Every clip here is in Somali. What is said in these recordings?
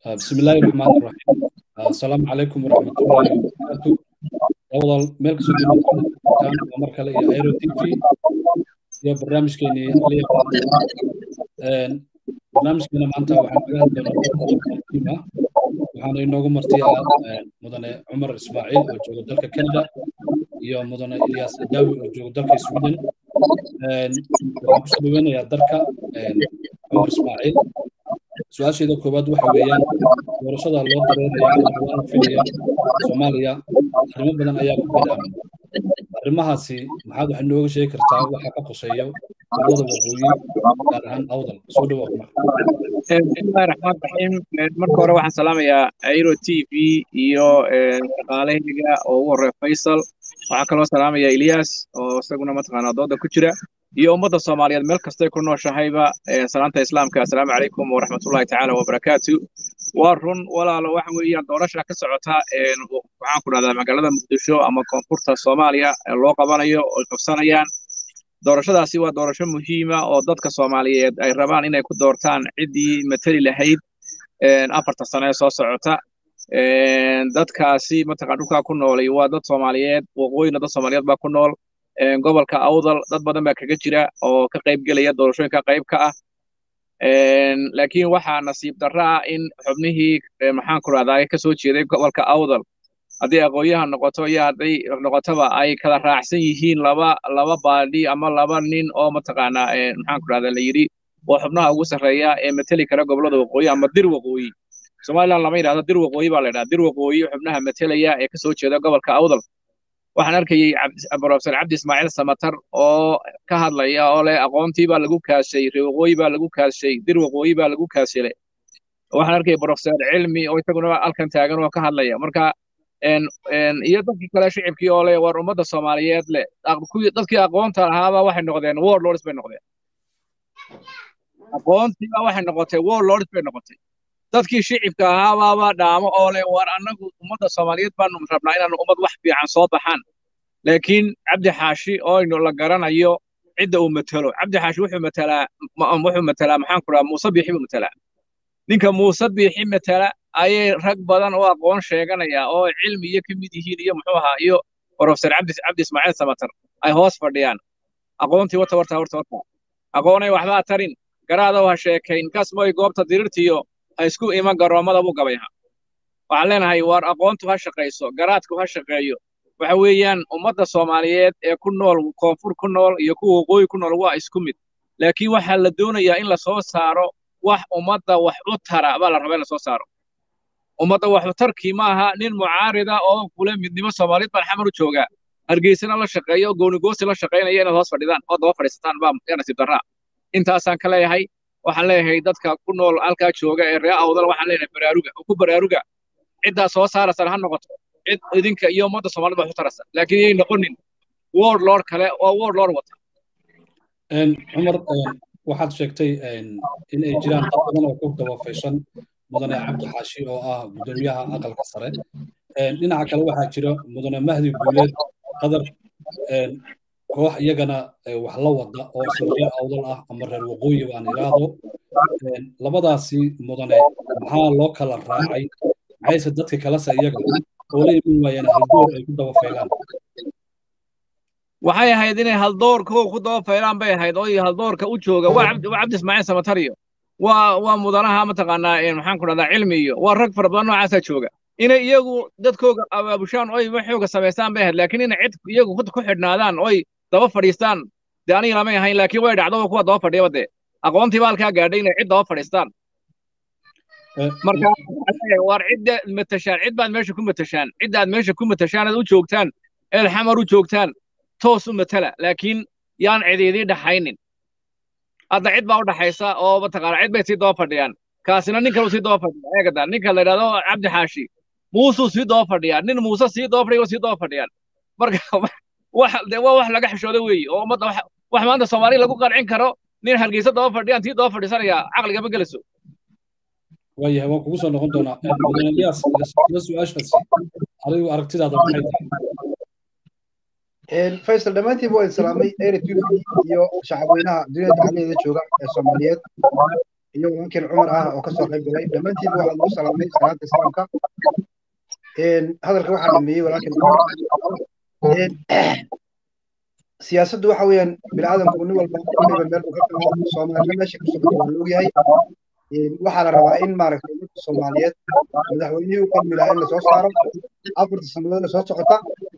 بسم الله الرحمن الرحيم السلام عليكم ورحمة الله وبركاته أول ملك سجون كان عمر كلا ايرو تي في يا برنامج كيني اللي برنامج كنا معنتا وحنا قاعد قيمة وحنا إنه مرتي مدن عمر إسماعيل وجوج دلك كندا يا مدن إلياس داوي وجوج دلك سويدن waxaan kusoo dalka cumar ismaaciil su-aasheeda koowaad waxa weeyaan doorashada loo dareeraya la filaya soomaaliya arrimo badan ayaa ku bilaabay arrimahaasi maxaad wax nooga sheegi kartaa waxa ka qoseeya gobolada waqooyi gaar ahaan awdal soo dhawo cumar bismillahi raxmaan raxiim marka hore waxaan salaamayaa airo t v iyo shaqaalahayga oo ugu horreeya faysal waxaan kaloo salaamayaa ilyas oo isaguna mataqaanaa dooda ku jira iyo ummadda soomaaliyeed meel kastay ku nooshahayba salaanta islaamka assalaamu calaykum waraxmatullahi tacaala wabarakaatu waa run walaalo waxa weeyaan doorasha ka socota waxaan ku dhahdaa magaalada muqdisho ama koonfurta soomaaliya loo qabanayo oy qabsanayaan doorashadaasi waa doorasho muhiima oo dadka soomaaliyeed ay rabaan inay ku doortaan ciddii mateli lahayd afarta sano ee soo socota dadkaasi mataqan dhulkaa ku noolay waa dad soomaaliyeed waqooyina dad soomaaliyeed baa ku nool gobolka awdal dad badan baa kaga jira oo ka qayb gelaya doorashooyinka qayb ka ah laakiin waxaa nasiib darra ah in xubnihii maxaan ku rahdaa ka soo jeeday gobolka awdal haddii aqoonyaha noqoto iyo hadday noqotoba ay kala raacsan yihiin laba laba baadhi ama laba nin oo mataqaanaa maxaan ku rahdaa la yidhi oo xubnaha ugu sarreeya ee mateli kara gobolada waqooyi ama dir waqooyi somaliland lama yidhahdo dir waqooyi baa la yidhahda dir waqooyi xubnaha matelaya ee kasoo jeeda gobolka awdal waxaan arkayey profesor cabdi ismaaciil samatar oo ka hadlaya oo leh aqoontii baa lagu kaashay reer waqooyi baa lagu kaashay dir waqooyi baa lagu kaashile waxaan arkayay profesor cilmi oo isaguna halkan taagan oo ka hadlaya marka iyo dadkii kale shicibkii oo leh war ummadda soomaaliyeed leh dadkii aqoonta lahaaba waxay noqdeen warlords bay noqdeen aqoontiiba waxay noqotay warlords bay noqotay dadkii shicibka ahaabaaba dhaamo oo leh war annagu ummadda soomaaliyeed baanu rabnaa inaanu ummad wax fiican soo baxaan laakiin cabdi xaashi oo aynu la garanayo cidda uu matelo cabdi xaashi wuxuu matelaa wuxuu matelaa maxaan ku dhaha muuse biixi buu matelaa ninka muuse biixi matela ayay rag badan oo aqoon sheeganaya oo cilmi iyo ka mid yihiin iyo muxuu ahaa iyo profesor cabdi cabdi ismaaciil samatar ay hoos fadhiyaan aqoontii wata warta warta warta aqoonay waxbaa tarin garaadow ha sheekayn kasmoy goobta dirirtiyo ha isku iman garoommada buu gabayha waxaan leenahay waar aqoontu ha shaqayso garaadku ha shaqeeyo waxa weeyaan ummadda soomaaliyeed ee ku nool koonfur ku nool iyo kuwa waqooyi ku nool waa isku mid laakiin waxaa la doonayaa in la soo saaro wax ummadda wax u tara baa la rabaa in la soo saaro ummadda wax u tarkii maaha nin mucaarida oo kule midnimo soomaaliyeed baan xamar u joogaa hargeysana la shaqeeyo oo goonigoosi la shaqaynaya inaad hoos fadhidaan oo daba fadhiisataan baa yaa nasiib darraa intaasaan ka leeyahay waxaan leeyahay dadka ku nool halkaa jooga ee ree awdal waxaan leeyahay baraaruga oo ku baraaruga ciddaa soo saaraysan ha noqoto cid idinka iyo ummadda soomaalida wax u taraysa laakiin yay noqonin word lord kale oo word lord wata cumar waxaad sheegtay in ay jiraan dad badan oo ku dabafaysan mudane cabdi xaashi oo ah guddoomiyaha aqalka sare dhinaca kale waxaa jira mudane mahdi guuleed qadar koox iyagana wax la wada oo isla reer awdal ah ama reer waqooyi baan idhaahdo labadaasi mudane maxaa loo kala raacay maxayse dadka kalese iyaga oo la iman waayaan haldoor ay ku daba faylaan waxay ahayd inay haldoorka ku daba faylaan bay ahayd oo haldoorka u jooga waa cabdi ismaaciil samatariyo waa waa mudanaha mataqaanaa maxaan ku dhahdaa cilmi iyo waa rag fara badan noocaasaa jooga inay iyagu dadkooga abaabushaan oy waxooga samaystaan bay ahayd laakiin inay cid iyagu ku xidhnaadaan oy daba fadhiistaan dee aniga lamay ahayn laakiin way dhacdo kuwa daba fadhiyaba dee aqoontii baa halkaa gaadhay inay cid daba fadhiistaan marka waar cidda matashaan cid baad meesha ku matashaan ciddaad meesha ku matashaan aad u joogtaan eed xamar u joogtaan toos u matala laakiin yaan cidiidii dhaxaynin hadda cid baa u dhaxaysa oo mataqaana cid bay sii daba fadhiyaan kaasina nin kale sii daba fadhiya eegada ninka la yidhahdo cabdi xaashi muusuu sii daba fadhiyaa nin muuse sii daba fadhiya sii daba fadhiyaan marka wax de waa wax laga xishooda weeye oo ummadda wax maanta soomaali lagu qancin karo nin hargeysa daba fadhiyaan sii daba fadhiisanaya caqligama gelayso waayahay waan kugu soo noqon doonaa mudane ilyas ila su-aashaasi adigu aragtidaada maxay tahay faysal dhammaantiiba waa islaamay air t v iyo shacabweynaha duniyada dacaladeeda jooga ee soomaaliyeed iyo walaalkeen cumar ah oo kasoo qayb galay dhammaantiinba waxaa lagu salaamay salaanta islaamka hadalka waxaa dhameeyey walaalkeen cumar siyaasaddu waxa weeyaan bini'aadamku nin walba waliba meel uu ka galo soomaalina meesha ku socota waa la ogyahay waxaa la rabaa in maaragtay ummadda soomaaliyeed madaxweynihii u qalmi lahaa in lasoo saaro afarta sannadood soo socota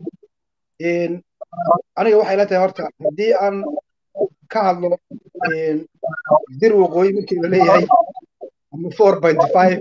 aniga waxay la tahay horta haddii aan ka hadlo dir waqooyi markii la leeyahay ama four point five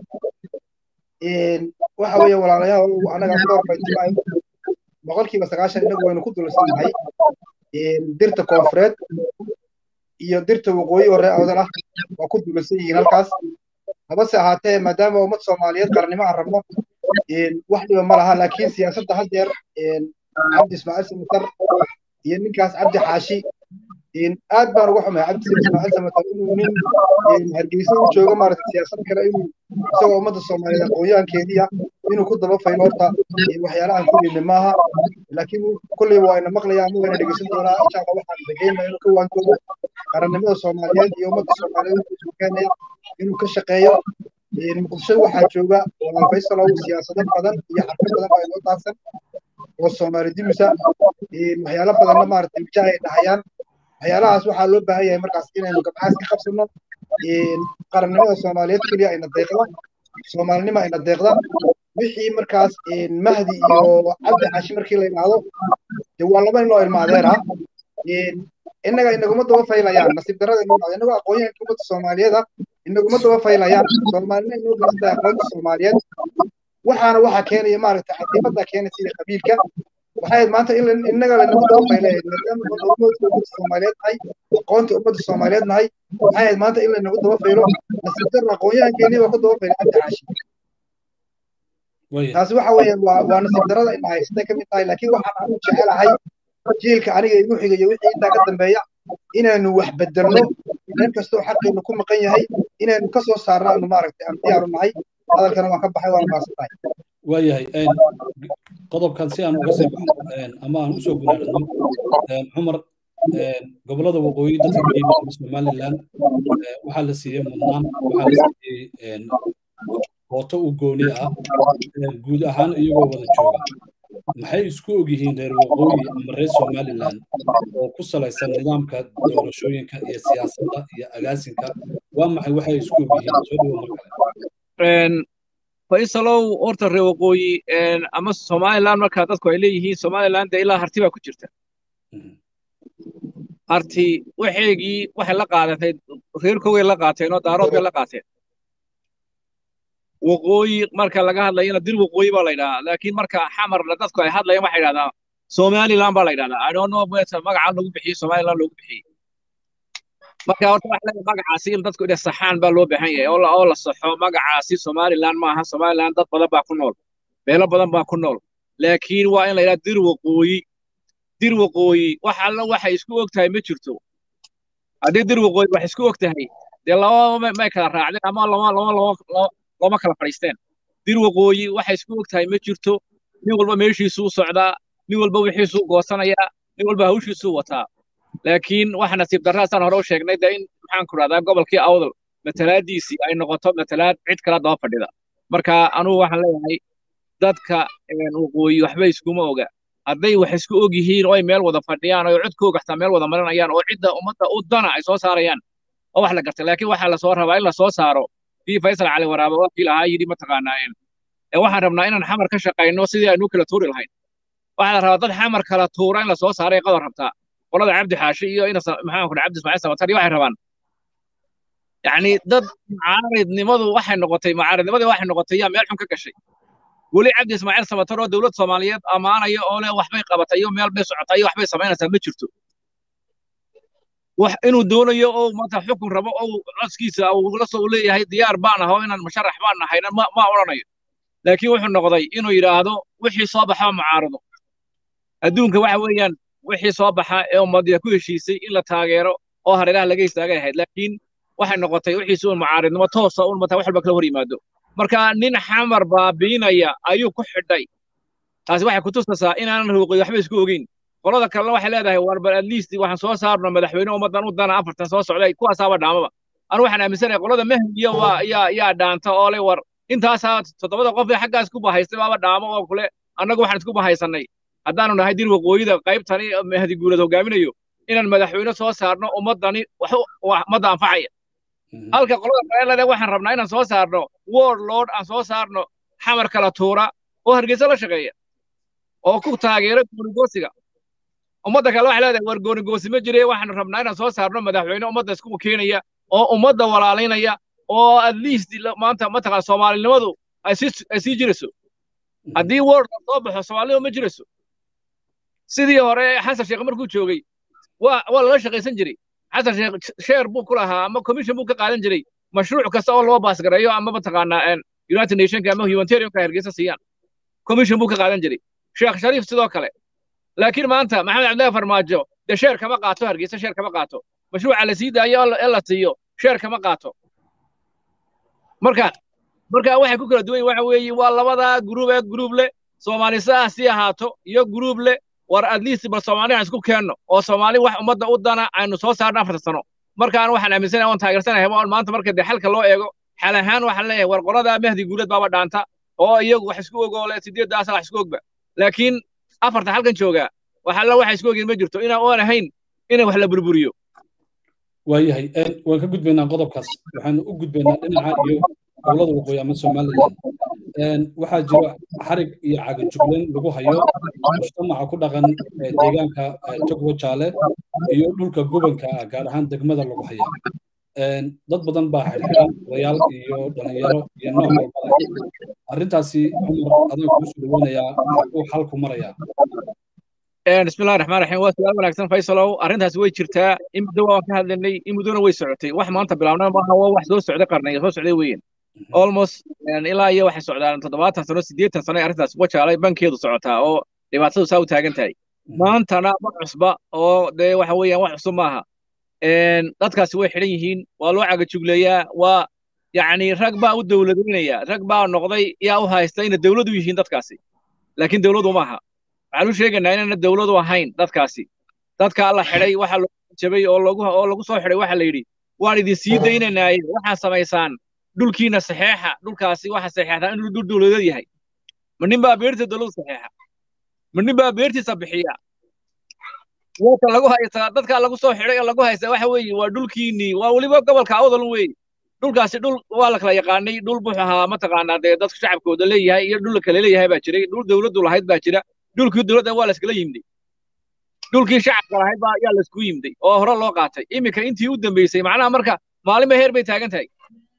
waxa weeye walaalayaal anaga four point five boqolkiiba sagaashan inagu waynu ku dulsannahay dirta koonfureed iyo dirta waqooyi hore awdal ah waa ku dulansan yihiin halkaas habase ahaatee maadaama ummad soomaaliyeed qarannimo aan rabno wax dhiba ma laha laakiin siyaasadda haddeer cabdi ismaaciil samatar iyo ninkaas cabdi xaashi aad baan uga xumahay cabdi ismaaciil samatar inuu nin hargeysa u joogo maaragtay siyaasad kale inuu isagoo ummadda soomaaliyeed aqoonyahankeediya inuu ku daba faylo horta waxyaalahan ku dhibni maaha laakiin kulleyba waa ina maqlayaa ama wayna dhegeysan doonaa insha allah waxaan rajaynaa inuu ka waankoodo qarannimada soomaaliyeed iyo ummadda soomaaliyeed intuu keenaya inuu ka shaqeeyo muqdisho waxaa jooga walaal faysalow siyaasado badan iyo xarfo badan baa inoo daafsan oo soomaali dimisa waxyaalo badanna maaragtay wajaha ay dhahayaan waxyaalahaas waxaa loo baahan yahay markaas inaynu gabcaas ka qabsano qarannimada soomaaliyeed keliya ayna deeqda soomaalinima ayna deeqda wixii markaas mahdi iyo cabdi xashi markii la yidhaahdo de waa laba nin oo ilmaadeer ah innaga inaguma daba faylayaan nasiib darrada inoo dhacdo innagoo aqoonyahanka ummadda soomaaliyeed ah inaguma daba faylayaan soomaalina inoo geysan tahay aqoonta soomaaliyeed waxaana waxaa keenaya maaragtay cadiifadaa keenaysa iyo qabiilka waxay maanta in innaga lanagu daba faylay maadaama ummadda soomaaliyeed nahay aqoonta ummadda soomaaliyeed nahay waxay ahayd maanta in lanagu daba faylo nasiib darra aqoonyahankeenii baa ku daba faylay cabdi xaashi taasi waxa weeyaan waa waa nasiib darrada ina haysatay ka mid tahay laakiin waxaan anigu jecelahay jiilka aniga igu xiga iyo wixii intaa ka dambeeya inaanu wax bedelno meel kastoo xaqeenu ku maqan yahay inaynu ka soo saarno aanu maaragtay aan diyaaru nahay hadalkana waan ka baxay waan maasan tahay waayahay qodobkan si aan uga sii baxno ama aan usoo gunaadhano cumar gobollada waqooyi dadka ka yimid somaliland waxaa la siiyey mudnaan waxaa la siiyey hooto u gooni ah guud ahaan iyagoo wada jooga maxay isku og yihiin reer waqooyi ama reer somaliland oo ku salaysan nidaamka doorashooyinka iyo siyaasadda iyo agaasinka waa maxay waxay isku og yihiin soo dhawo mar kale faysalow horta reer waqooyi ama somaliland markaa dadku ay leeyihiin somaliland dee ilaa harti baa ku jirta harti waxeegii waxay la qaadatay reerkoogay la qaateen oo daarood bay la qaateen waqooyi marka laga hadlayana dir waqooyi baa la yidhahdaa laakiin marka xamarna dadku ay hadlayaan waxay yidhahdaa somaliland baa la yidhahdaa i don't know magacaa lagu bixiyey somaliland loogu bixiyey marka horta waxa leeyahay magacaasi in dadku inay saxaan baa loo baahan yahay oo la saxo magacaasi somaliland maaha somaliland dad badan baa ku nool beelo badan baa ku nool laakiin waa in la yidhahdaa dir waqooyi dir waqooyi wax alla waxay isku og tahay ma jirto haddii dir waqooyi wax isku og tahay dee laba may kala raacdeen ama lama lama lama looma kala fadhiisteen dir waqooyi waxay isku og tahay ma jirto nin walba meeshiisuu socdaa nin walba wixiisuu goosanayaa nin walba hawshiisuu wataa laakiin waxa nasiib darraa saan hore u sheegnay dee in maxaan ku rahdaa gobolkii awdal matalaadiisii ay noqoto matalaad cid kala daba fadhida marka anugu waxaan leeyahay dadka waqooyi waxba iskuma oga hadday wax isku og yihiin oo ay meel wada fadhiyaan oo codkooga xataa meel wada marinayaan oo cidda ummadda u dana ay soo saarayaan oo wax la gartay laakiin waxaa lasoo rabaa in lasoo saaro kii faysal cali waraabe wakiil ahaa yidhi mataqaanaa ee waxaan rabnaa inaan xamar ka shaqayno sidii aynu kala tuuri lahayn waxaa la rabaa dad xamar kala tuura in lasoo saaray qadar rabtaa qolada cabdi xaashi iyo ina maxaan ku cabdi ismaaciil samatar iyo waxay rabaan yacni dad macaaridnimadu waxay noqotay macaaridnimadii waxay noqotay yaa meel xun ka gashay weli cabdi ismaaciil samatar oo dowlad soomaaliyeed ammaanaya oo leh waxbay qabatay iyo meel bay socotay iyo waxbay samaynaysaa ma jirto wax inuu doonayo oo maanta xukun rabo oo codskiisa uu la soo leeyahay diyaar baan aho inaan musharax baan nahayna ma ma odhanayo laakiin wuxuu noqday inuu yidhaahdo wixii soo baxa mucaarado adduunka waxa weeyaan wixii soo baxa ee ummadiya ku heshiisay in la taageero oo hareeraha laga istaagay ahayd laakiin waxay noqotay wixiisi un mucaaridnimo toosa un mataa wax walba kala hor yimaado marka nin xamar baabiinaya ayuu ku xidhay taasi waxay kutusaysaa inaanan ruuqi waxba isku ogeyn qolada kalena waxay leedahay war bal at least waxaan soo saarno madaxweyne ummaddan u dana afartan soo socday kuwaasaaba dhaamaba anu waxaan aaminsanahay qolada mahdiya waa yaa yaa dhaanta oo le war intaasaa toddobada qof ee xaggaas ku bahaystay baaba dhaamo oo kule annagu waxaan isku bahaysanay haddaanu nahay dir waqooyida qaybtani mahdi guulad hogaaminayo inaan madaxweyne soo saarno ummaddani ummadda anfacaya halka qolada kalelade waxaan rabnaa inaan soo saarno word lord aan soo saarno xamar kala tuura oo hargeysa la shaqeeya oo ku taageera goonigoosiga ummadda kale waxay leedahay war goonigoosi ma jire waxaan rabnaa inaan soo saarno madaxweyne ummadda isku keenaya oo ummadda walaalaynaya oo at least maanta mataqaan soomaalinimadu ay sii jirayso haddii word soo baxo soomaalinima ma jirayso sidii hore xasan sheekh markuu joogay waa waa lala shaqaysan jiray xasan sheekh sheer buu ku lahaa ama commission buu ka qaadan jiray mashruuc kasta oo loo baasgareeyo ama mataqaanaa united nationka ama humanitarianka hargeysa siiyaan commission buu ka qaadan jiray sheekh shariif sidoo kale laakiin maanta maxamed cabdillahi farmaajo dee sheer kama qaato hargeysa sheer kama qaato mashruuca la sii daayo ee la siiyo sheer kama qaato marka marka waxay ku kala duwan yihin waxa weeye waa labadaa gruub ee gruub leh soomaalisa ah si ahaato iyo gruub leh war at least bal soomaali aan isku keenno oo soomaali wax ummadda u dana aynu soo saarno afarta sano markaan waxaan aaminsanahay oon taageersanahay on maanta marka dee xalka loo eego xal ahaan waxaan leeyahay war qoladaa mahdi guulad baaba dhaanta oo iyagu wax isku ogoole sideeddaasa wax isku ogba laakiin afarta halkan joogaa waxalla waxa isku ogeen ma jirto inaan oon ahayn in wax la burburiyo waayahay waan ka gudbaynaa qodobkaas waxaanu u gudbaynaa dhinaca iyo dowlada waqooyi ama somaliland waxaa jira xarig iyo cagajuglayn lagu hayo mujtamaca ku dhaqan deegaanka togwo jaale iyo dhulka gobanka ah gaar ahaan degmada lagu haya dad badan baa xirxiran odayaal iyo dhalinyaro iyo nooc walbada arrintaasi cumar adaan kuu soo dhaweynayaa uu xalku marayaa bismillahi raxmaan raxiim waa su-aal wanaagsan faysalow arrintaasi way jirtaa in muddo waan ka hadlaynay in muddona way socotay wax maanta bilaabna maaha waa wax soo socday qarnay soo socday weeyaan almost ilaa iyo waxay socdaan toddobaatan sano siddeetan sano ay arrintaas wajaalay bankeedu socotaa oo dhibaatadu saa u taagan tahay maantana ma cusba oo dee waxa weeyaan wax cusub maaha dadkaasi way xidhan yihiin waa loo cagajugleeyaa waa yacni rag baa u dowladaynaya rag baa noqday yaa u haysta inay dowladu yihiin dadkaasi laakiin dowladu maaha waxaan u sheegaynaa inayna dowladu ahayn dadkaasi dadka la xidhay waxa loo jabay oo lagu oo lagu soo xidhay waxa la yidhi waan idin sii daynanaaye waxaa samaysaan dhulkiina saxeexa dhulkaasi waxa saxeexdaa inuu dhul dowladeed yahay ma nin baa beerta dowladu saxeexa ma nin baa beertiisa bixiya wata lagu haystaa dadka lagu soo xidhay ee lagu haystaa waxa weeye waa dhulkiinii waa weliba gobolka awdal weeye dhulkaasi dhul waa la kala yaqaanay dhul buxu ahaa mataqaanaa dee dadka shacabkooda leeyahay iyo dhul kale leeyahay baa jiray dhul dowladdu lahayd baa jira dhulkii dowladda waa la iskala yimday dhulkii shacabka lahayd baa yaa la isku yimday oo hore loo qaatay iminka intii u dambeysay macnaha marka maalinba heer bay taagan tahay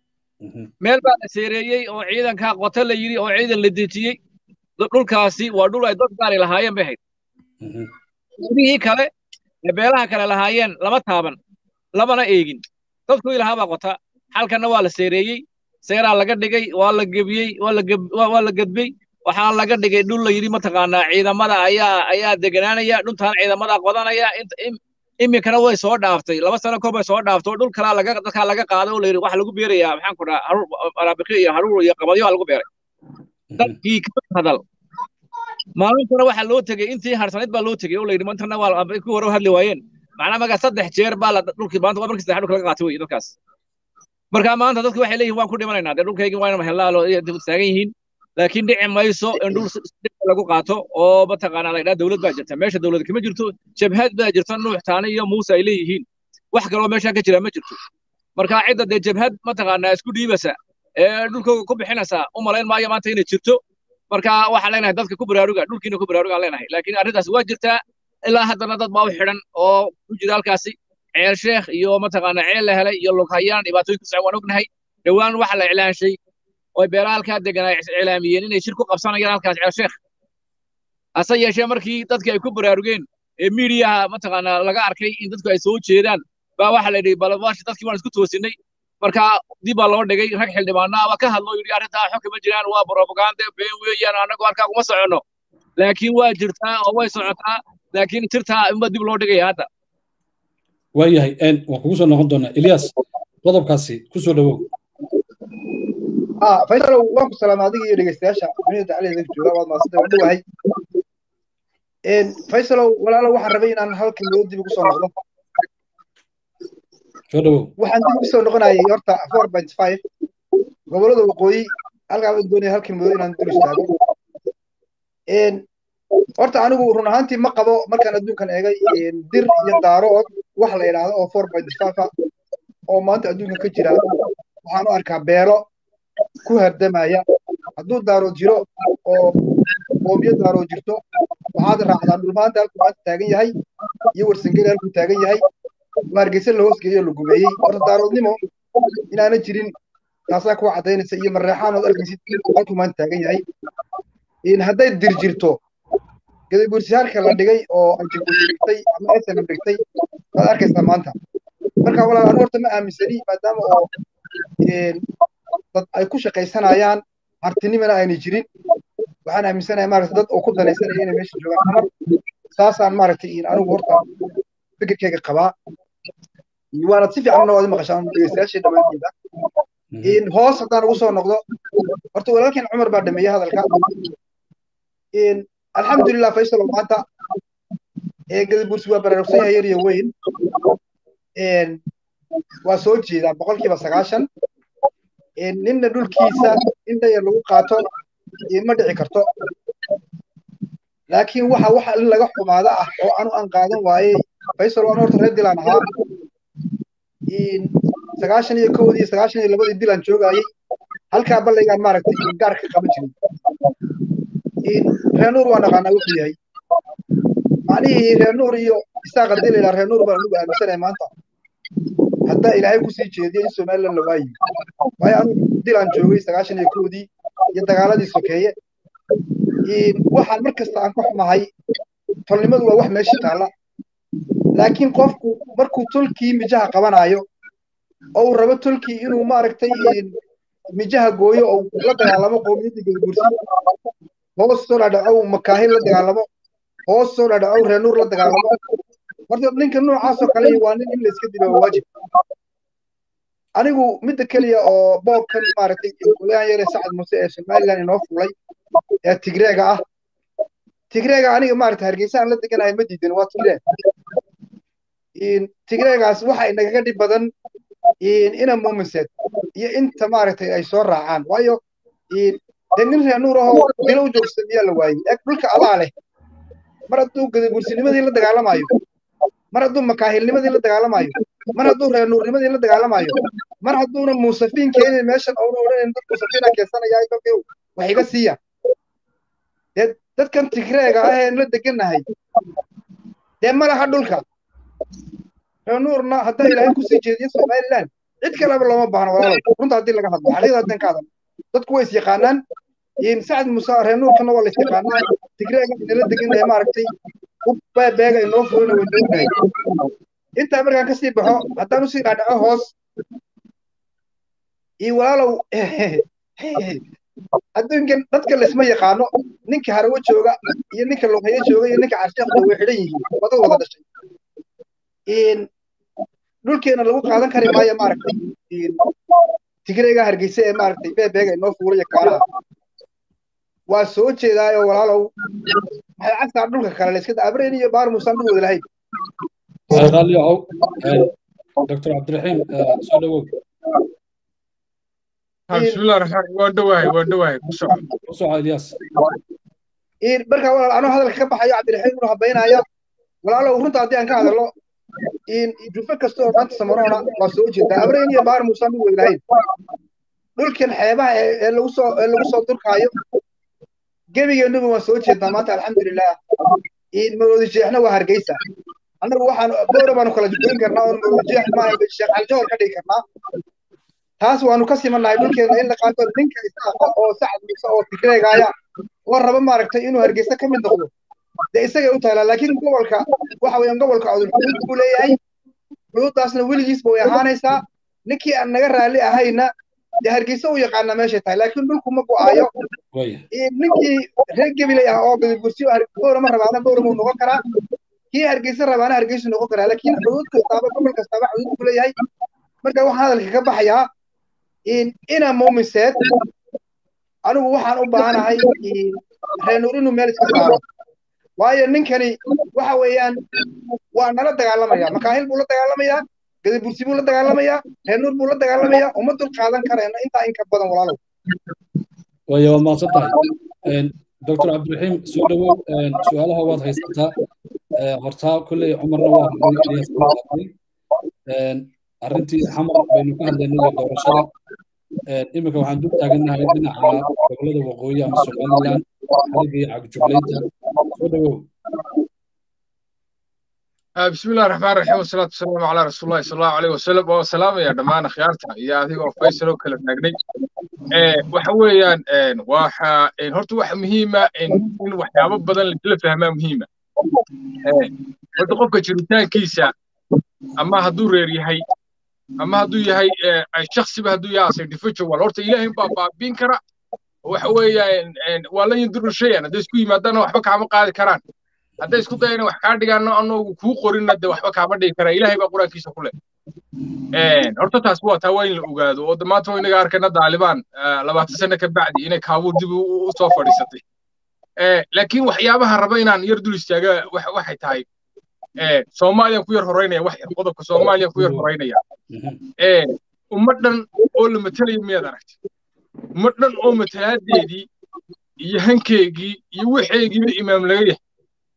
meel baa la seereeyey oo ciidanka qoto la yidhi oo ciidan la dejiyey dhulkaasi waa dhul ay dad gaari lahaayeen bay ahayd gudihii kale ee beelaha kale lahaayeen lama taaban lamana eegin dadku ilahaa baa qota halkanna waa la seereeyey seeraa laga dhigay waa la gebiyey waa la gedbey waxaa laga dhigay dhul la yidhi mataqaanaa ciidamada ayaa ayaa deganaanaya dhultaan ciidamada qodanaya iminkana way soo dhaaftay laba sano kor bay soo dhaaftay oo dhul kalaa laga dadkaa laga qaaday oo la yidhi waxa lagu beerayaa maxaan ku dhaha araabiqi iyo haruur iyo qabadyo lagu beeray dadkii ka hadal maalintana waxaa loo tegey intii harsanayd baa loo tegey oo la yidhi mantana waa ku hore hadli waayeen macnaa markaa saddex jeer baa la dhulkii maanta waa markii saddex dhulka laga qaatay wey dadkaas marka maanta dadku waxay leeyihin waan ku dhimanaynaa dee dhulkaygii waa inama hellaa taagan yihiin laakiin dhici mayso in dhul lagu qaato oo mataqaanaa la yidhaha dowlad baa jirta meesha dowlad kama jirto jabhad baa jirta nuux taani iyo muuse ay leeyihiin wax kaloo meesha ka jira ma jirto marka cidda dee jabhad mataqaanaa isku dhiibasa ee dhulkooga ku bixinaysa u malayn maayo maanta inay jirto marka waxaan leenahay dadka ku baraaruga dhulkiina ku baraarugaan leenahay laakiin arrintaas waa jirtaa ilaa haddana dad baa u xidhan oo ku jira halkaasi ceel sheekh iyo mataqaanaa ceel la helay iyo lughayaan dhibaatooyin ku socon waan ognahay dhowaan waxa la iclaanshay oo beelaha halkaa degan ay iclaamiyeen inay shir ku qabsanayaan halkaas ceel sheekh hase yeeshee markii dadkii ay ku baraarugeen ee miidiyaha mataqaanaa laga arkay in dadku ay soo jeedaan baa waxa la yidhi balwash dadkii waan isku toosinay marka dib baa loo dhigay rag xildhibaanaa waa ka hadloo yidhi arrintaa xog kama jiraan waa propaganda been weeyaan annagu halkaa kuma soconno laakiin waa jirtaa oo way socotaa laakiin tirtaa inba dib loo dhigaya hadda waayahay waan kugu soo noqon doonaa elias qodobkaasi ku soo dhawow faysal waan ku salaamay adiga iyo dhegeystayaasha dunida dacaladeeda jooga waad maasanta waan dhowahay faysalow walaalo waxaan rabay inaan halkan loo dib ugu soo noqdo waxaan dib ugu soo noqonayay horta four point five gobollada waqooyi halkaa baan doonaya halkan mudo inaan dul istaago horta anigu run ahaantii ma qabo markaan adduunkan eegay dir iyo daarood wax la yidhaahdo oo four point five oo maanta adduunka ka jira waxaan u arkaa beelo ku hardamaya hadduu daarood jiro oo qoomiyo daarood jirto waxaad raacdaa dhulmaanta halkuu maanta taagan yahay iyo warsangeli halkuu taagan yahay waa hargeysa la hoosgeeyo la gumeeyey horta daaroodnimo inaana jirin taasaa kuwa caddaynaysa iyo mareexaan ood arkaysid halkuu maanta taagan yahay hadday dir jirto gadaguursiyaalka la dhigay oo anjiguusi dhigtay ama snm dhigtay waad arkaysaa maanta marka walaal anu horta ma aaminsani maadaama oo dad ay ku shaqaysanayaan hartinimana aynay jirin waxaan aaminsanahay maaragta dad oo ku danaysanaya inay meesha joogaan amar saasaan maaragtay anigu horta fikirkeyga qabaa waanad si fiican waad maqashaan dhegeystayaashii dhammaanteeda hoos haddaan ugu soo noqdo horta walaalkeen cumar baa dhameeyey hadalka alxamdulilah faysal oo maanta gadabursi waa baraarugsan yahay yar iyo weyn waa soo jeedaa boqolkiiba sagaashan ninna dhulkiisa in dhayar lagu qaato ma dhici karto laakiin waxa waxa in laga xumaada ah oo anu aan qaadan waayey faysal waan horta reer dilaan ahaa sagaashan iyo kowdii iyo sagaashan iyo labadii dilaan joogayey halkaa ballaygaan maaragtay gaar ka qaban jiray reer nuur waa naqaanaa wuxuu yahay macnihii reer nuur iyo isaaq haddii la yidhaha reer nuur baan anugu aaminsanaya maanta haddaa ilaahay kusii jeediyo in somaliland la waayi waayo anu dilaan joogay sagaashan iyo kowdii iyo dagaaladii sokeeye waxaan mar kasta aan ka xumahay tolnimadu waa wax meesha taalla laakiin qofku markuu tolkii mijaha qabanaayo oo uu rabo tolkii inuu maaragtay mijaha gooyo oo la dagaalamo qowmiyadda gadabursi hoos soo dhadhacow makaahil la dagaalamo hoos soo dhadhacow reer nuur la dagaalamo horta ninka noocaasoo kale waa nin in la iska dilo waajib anigu midda keliya oo boobkan maaragtay golahan yare sacad muse ee somaliland inoo fulay ee tigreega ah tigreega aniga maaragtay hargeysa aan la deganahay ma diidan waa tigreeg tigreegaas waxa inagaga dhib badan ina muuminseed iyo inta maaragtay ay soo raacaan waayo dee nin reer nuur ahoo dilo u joogsan miyaa la waayey eeg dhulka adaa leh mar hadduu gadaguursinimadii la dagaalamayo mar hadduu makaahilnimadii la dagaalamayo mar hadduu reer nuurnimadii la dagaalamayo mar hadduuna muusafiin keenin meeshan oona odhanayn dad muusafiina keensanayaa kolkii wax iga siiya dee dadkan tigreega ah een la degannahay dee ma laha dhulka reer nuurna haddaa ilaahay kusii jeediyo somaliland cid kaleba looma baahno walaalow runta haddii laga hadlo xaqiiqda haddaan ka hadal dadku way is yaqaanaan sacad muuse reer nuurkana waa la is yaqaanaa tigreega inala degannahay maaragtay beega inoo furina way noognahay intaa markaan kasii baxo haddaan usii dhaadhaco hoos iyo walaalow adduunkan dadka laisma yaqaano ninka harawo jooga iyo ninka lughayo jooga iyo ninka carsheekda way xidhan yihiin wada wada dhashay dhulkeena lagu qaadan kari maayo maaragtay tigreega hargeysa ee maaragtay beebeega inoo fuulaya kaalaha waa soo jeedaayo walaalow maxay cagtaa dhulka kale layska abrayn iyo baar muusaan dhul wada lahayn qaaliyahow doctor cabdiraxiim soo dhawow bismillah raxmaan waa dhawahay waa dhawahay ku soco ku soco ilyas marka walaal anoo hadalka ka baxayo cabdiraxiim unu habaynaya walaalow runta haddii aan ka hadalno jufe kasta oo maanta samaroona waa soo jeedaa abrayn iyo baar muusaan dhul wada lahayn dhulkan xeebaha ee lagu soo ee lagu soo durkaayo gebigeennuba waan soo jeednaa maanta alxamdulilah maroodi jeexna waa hargeysa annagu waxaan boora baanu kala goyn karnaa oon maroodi jeex maaha sheekh caljohor ka dhigi karnaa taas waanu ka simannahay dhulkeena in la qaato ninka isaaqa oo sacad muuse oo tigreegaaya oo raba maaragtay inuu hargeysa ka mid noqdo dee isagay u taallaa laakiin gobolka waxa weeyaan gobolka codul xuduud buu leeyahay xuduuddaasna weligiisba way ahaanaysaa ninkii aan naga raalli ahayna dee hargeysa u yaqaana meeshay tahay laakiin dhulku ma go'aayo ninkii reer gebilay ah oo gadabursiyo bowrama rabaana bowram uu noqon karaa kii hargeysa rabaana hargeysu noqon karaa laakiin xuduud kastaaba gobol kastaaba xuduud ku leeyahay marka waxaan hadalka ka baxayaa ina muumiseed anigu waxaan u baahanahay reer nuur inuu meel iska saaro waayo ninkani waxa weeyaan waa nala dagaalamaya makaahil buu la dagaalamayaa gadabursi buu la dagaalamayaa reer nuur buu la dagaalamayaa uma dul qaadan karayna intaa in ka badan walaalow waya waad mahadsan tahay doctor cabdiraxiim soo dhowow su-aalaha waad haysataa hortaa kolley cumarna waa hadlay ilyas waa hadlay arrintii xamar baynu ka hadlaynay doorashada iminka waxaan dul taagannahay dhinaca gobolada waqooyi ama somaliland xaliga iyo cagjublaynta soo dhowow بسم الله الرحمن الرحيم والصلاة والسلام على رسول الله صلى الله عليه وسلم وسلام يا دمان خيارتا يا أديك فيصل وكلا نقني وحويا waxa horta wax muhiima in waxyaabo badan la fahmaa muhiima horta qofka jiritaankiisa ama hadduu reer yahay ama hadduu yahay shaksiba hadduu yahay as individual horta ilaahay baa baabiin kara waxa weeyaan waa la yinduru shayan hadday isku yimaadana waxba kaama qaadi karaan hadday isku dayana wax kaa dhigaano anoogu kuu qorinna de waxba kaama dhigi karaa ilaahay baa qur-aankiisa ku leh horta taas waa taa waa in la ogaado oo maanta waa inaga arkayna daalibaan labaatan sano ka bacdi inay kaabuur dib u soo fadhiisatay laakiin waxyaabaha raba inaan yar dul istaaga waxay tahay soomaaliyaan ku yar horeynaya wax yar qodobka soomaaliyaan ku yar horeynaya ummad dhan oo la matelayo miyaad aragtay ummad dhan oo matalaadeedii iyo hankeygii iyo waxeygiiba imaam laga yahay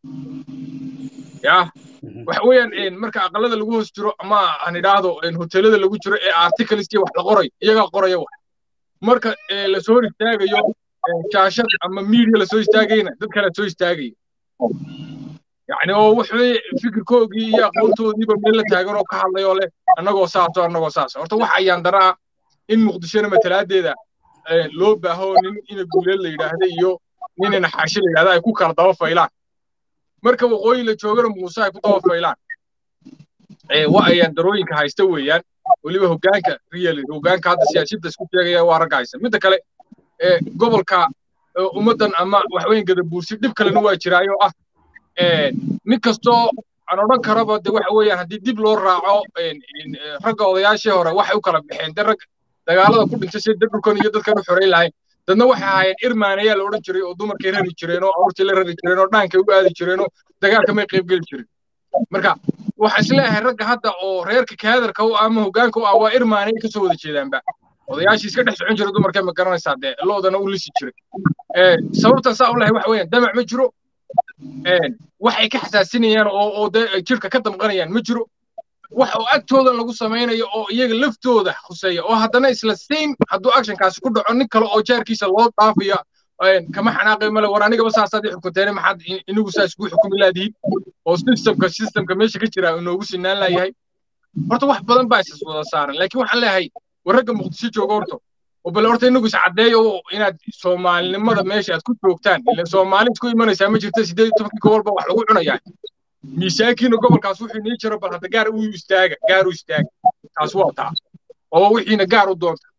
ya waxa weeyaan marka aqalada lagu hoos jiro ama aan idhaahdo hoteelada lagu jiro ee articleski wax la qoray iyagaa qoraya wax marka lasoo hor istaagayo shaashad ama media lasoo istaagayna dad kale soo istaagaya yani oo wuxuu fikirkoogii iyo aqoontoodiiba meel la taagan oo ka hadlayoo leh annagoo saaso annagoo saas horta waxa ayaan daraa in muqdishona matalaadeeda loo baaho nin ina guuleed la yidhaahda iyo nin ina xaashi la yidhahda ay ku kala daba faylaan marka waqooyi la joogana muuse ay ku daba faylaan wa ayaan darooyinka haysta weeyaan weliba hoggaanka real hoggaanka hadda siyaasiyadda isku sheegaya waa ragga haysta midda kale gobolka ummaddan ama waxweyn gadabuursi dhib kalena waa jiraayo ah nin kastoo aan odhan karaba de waxa weeyaan haddii dib loo raaco ragga odayaashii hore waxay u kala baxeen de rag dagaalada ku dhintay si dhulkan iyo dadkan u xoreyn lahayn dadna waxay ahaayeen irmaanayaa la odhan jiray oo dumarkay rari jireen oo awrtii la rari jireen oo dhaankay u aadi jireen oo dagaalka may qaybgeli jirin marka waxaa isleeyahay ragga hadda oo reerka kaadarka u ama hoggaanka u ah waa irmaanay kasoo wada jeedaanba odayaashii iska dhex socon jira dumarkay ma garanaysaa dee loodana u lisi jiray sababtan saa u lahay waxa weeyaan damac ma jiro waxay ka xasaasinayaan oo oo dee jirka ka damqanayaan ma jiro wax oo agtooda lagu samaynayo oo iyaga laftooda khuseeya oo haddana isla same hadduu actionkaasi ku dhaco nin kale oo jaarkiisa loo dhaafaya kama xanaaqay male war anigaba saasaad i xukunteene maxaad inigu saa isku xukumi laadihiin oo systemka systemka meesha ka jira inoogu sinaan laayahay horta wax badan baa isas wada saaran laakiin waxaan leeyahay war ragga muqdisho jooga horta oo bale horta inagu iscaddeeyo inaad soomaalinimada meesha aad ku joogtaan ila soomaali isku imanaysaa ma jirta sideed iyo tobankii gobolba wax lagu cunayaa miisaankiina gobolkaas wuxuu inii jiro bal hadda gaar u istaaga gaar u istaaga taas waa taa oo wixiina gaar u doonta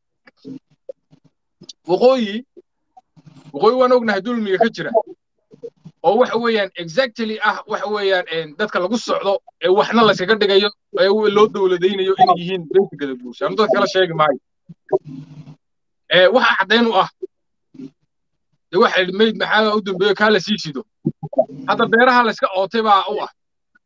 waqooyi waqooyi waan ognahay dulmiga ka jira oo waxa weeyaan exactly ah waxa weeyaan dadka lagu socdo ee waxna layskaga dhigayo ee loo dowladaynayo inay yihiin beenta gadabuursi anu dadka kala sheegi maayo waxa caddayn u ah de waxa yidhi mayd maxaa u dambeeyo kaa la sii sido hadda beeraha layska ootay baa u ah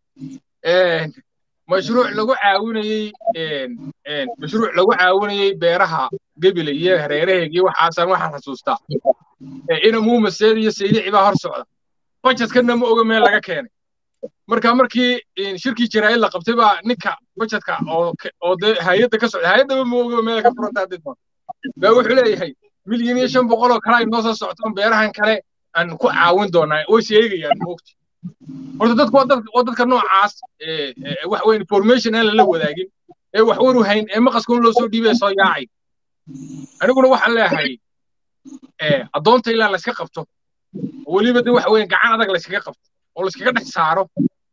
mashruuc lagu caawinayey mashruuc lagu caawinayey beeraha gebile iyo hareeraheegii waxaasan waxaan xasuustaa ina muumaseed iyo saydici baa hor socda bajetkana ma oga meel laga keenay marka markii shirkii jaraa'id la qabtay baa ninka bajetka oo oo dee hay-adda ka socda hay-addaba ma oga meel ka furanta haddii doon baa wuxuu leeyahay milyan iyo shan boqol oo kale ay noo soo socotaan beerahan kale aan ku caawin doonaa way sheegayaan moogti horta dadku waa dadka waa dadka noocaas wax weyn information aan lala wadaagin ee wax waru hayn ee maqaskun loo soo dhiibay soo yaacay aniguna waxaan leeyahay addoonta ilaa layska qabto oo weliba de waxa weyn gacan adag layskaga qabto oo layskaga dhex saaro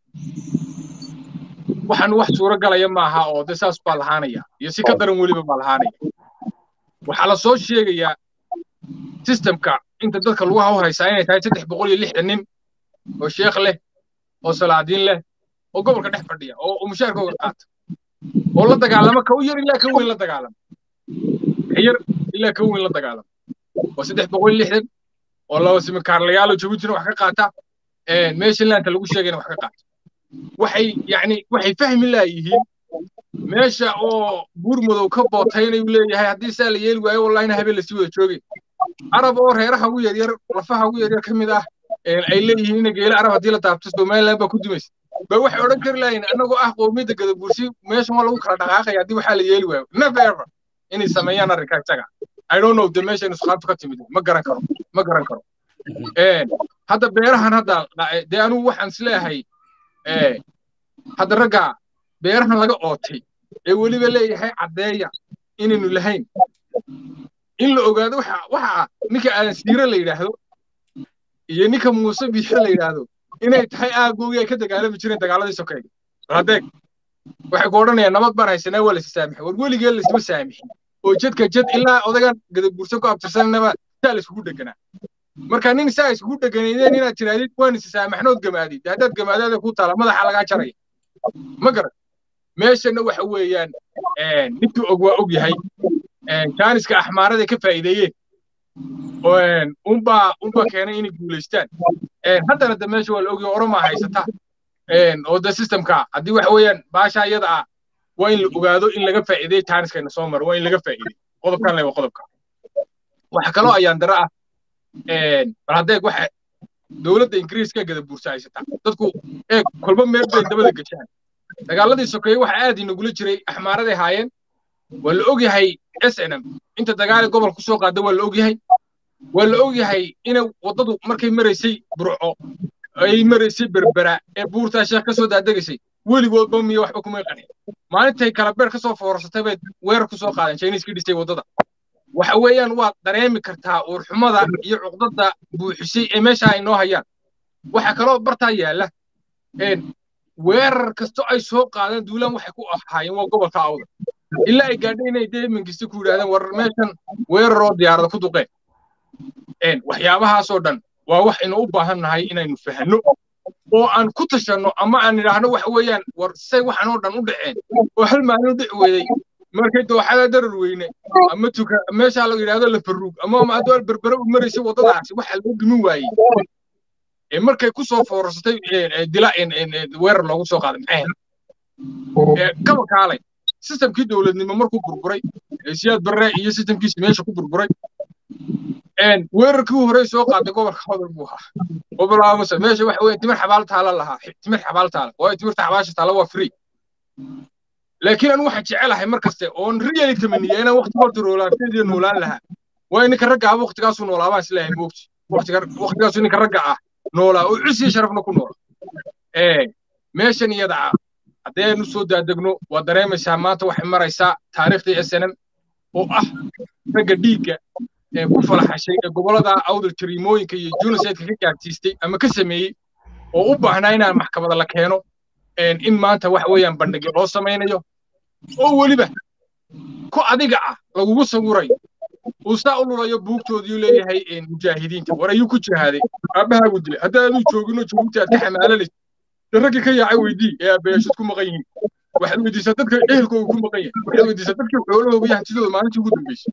waxaan wax suuro galaya maaha oo de saas baa lahaanaya iyo si ka daran weliba baa lahaanaya waxaa la soo sheegayaa systemka inta dadka lagu hawhaysaa inay tahay saddex boqol iyo lixdan nin oo sheekh leh oo salaadiin leh oo gobolka dhex fadhiya oo mushaarkooga qaata oo la dagaalama ka u yar ilaa ka weyn la dagaalama ka yar ilaa ka weyn la dagaalama waa saddex boqol iyo lixdan oo laba simikaarlayaal oo jabuutina wax ka qaata meesha laanta lagu sheegayna wax ka qaata waxay yani waxay fahmi laayihiin meesha oo buur madow ka bootaynayu leeyahay haddii saa la yeeli waayo wallahina habeen lasii wada joogay arab oo reeraha ugu yaryar lafaha ugu yaryar ka mid ah ay leeyihiin ina geela arab haddii la taabto somaliland baa ku dumaysa ba waxay odhan kari lahayn annagoo ah qowmiyadda gadabursi meeshan waa lagu kala dhaqaaqaya haddii waxaa la yeeli waayo never ever inay sameeyaan arrinka isaga i don't know de meesha nusqaabta ka timid ma garan karo ma garan karo hadda beerahan hadda dee anugu waxaan isleeyahay hadda ragga beerahan laga ootay ee weliba leeyahay caddeeya inaynu lahayn in la ogaado waxa waxa ah ninka aadan siire la yidhaahdo iyo ninka muuse biixo la yidhaahdo inay tahay aagoogii ay ka dagaalami jireen dagaaladii sokeeye radeeg waxay ku odhanayaan nabad baan haysanaa waa lasi saamixay war weligeen laisma saamixin oo jadka jad ilaa odagan gadabursan ku abtirsanaba saa la iskugu dheganaa marka nin saa iskugu dheganaydeen inaad tirahdid waan is saamaxnood gamaadid haddaad gamaadaada ku taala madaxa lagaa jaraya ma garan meeshana waxa weeyaan ninkii og waa og yahay jaaniska axmaarada ka faa'iideeyeen unbaa unbaa keenay inay guulaystaan haddana de meesha waa la ogyahay oromaa haysata oo de systemka haddii waxa weeyaan baasha iyada ah waa in la ogaado in laga faa'iideey jaaniskayna soo maro waa in laga faa'iideey qodobkan le waa qodobka waxa kaloo ayaan dara ah bal haddeeg waxa dowladda ingiriiska gada buursa haysata dadku eeg kolba meel bay dabada geshaan dagaaladii sokeeye waxa aad inagula jiray axmaaraday haayeen waa la ogyahay s n m inta dagaali gobol ku soo qaada waa la ogyahay waa la ogyahay inay waddadu markay maraysay burco ay maraysay berbera ee buurtaa sheekh ka soo daadegaysay weligoodba miyo waxba kumay qanin maalintay kala beer ka soo foorsatay bay weerar ku soo qaadeen chinese dhisay waddada waxa weeyaan waad dareemi kartaa uurxumada iyo cuqdada buuxisay ee meesha ay noo hayaan waxa kaloo bartaa yaalla weerar kasto ay soo qaadeen duulaan waxay ku ahaayeen waa gobolka awda ilaa ay gaadhay inay dee mingiste ku yidhahdeen war meeshan weeraroo diyaarada ku duqeen waxyaabahaasoo dhan waa wax inu u baahan nahay inaynu fahanno oo aan ku tashanno ama aan idhaahno waxa weeyaan war say waxan oo dhan u dhaceen oo hal maalin u dhici weeyey markay dooxada darar weyne ama tuka meesha la yidhaahdo la faruug ama hadduu berbere u maraysay waddadaasi waxa lagu dumin waayey ee markay ku soo foorsatay dila weerar loogu soo qaaday maxay kaba kaalay sistemkii dowladnimo markuu burburay siyaad barre iyo sistemkiisi meesha ku burburay weerarkii u horey soo qaaday gobolka hodol buu ahaa oo bilaabamase meesha waxa weeye timir xabaal taala lahaa timir xabaal taala waayo timirta xabaasha taala waa free laakiin anu waxaan jecelahay mar kaste oon really tamaniya inaan waqti horta noolaanteedii noolaan lahaa waayo ninka ragga ah waqtigaasuu noolaa baan isleeyahay moogti waqtigaasuu ninka ragga ah noolaa oo cisiyo sharafna ku noola meeshan iyada ah haddaynu soo daadegno waa dareemaysaa maanta waxay maraysaa taariikhdii s n m oo ah ragga dhiigga ee ku falaxashay ee gobollada awdal jariimooyinka iyo junisaydka ka gaadsiistay ama ka sameeyey oo u baahnaa inaan maxkamada la keeno in maanta waxa weeyaan bandhigyo loo samaynayo oo weliba ku adiga ah lagugu sawirayo uu saa u lulayo buugtoodii leeyahay mujaahidiinta war ayuu ku jihaaday aabbahaagu dilay hadda aduu joogino joogta aad ka xamaalanaysa raggii ka yaacay weydii ee aabbayaashad ku maqan yihiin waxaad weydiisaa dadka ehelkooga ku maqan yahay waxaad weydiisaa dadkii xoolahooga iyo hantidooda maalintii ugu dambeysay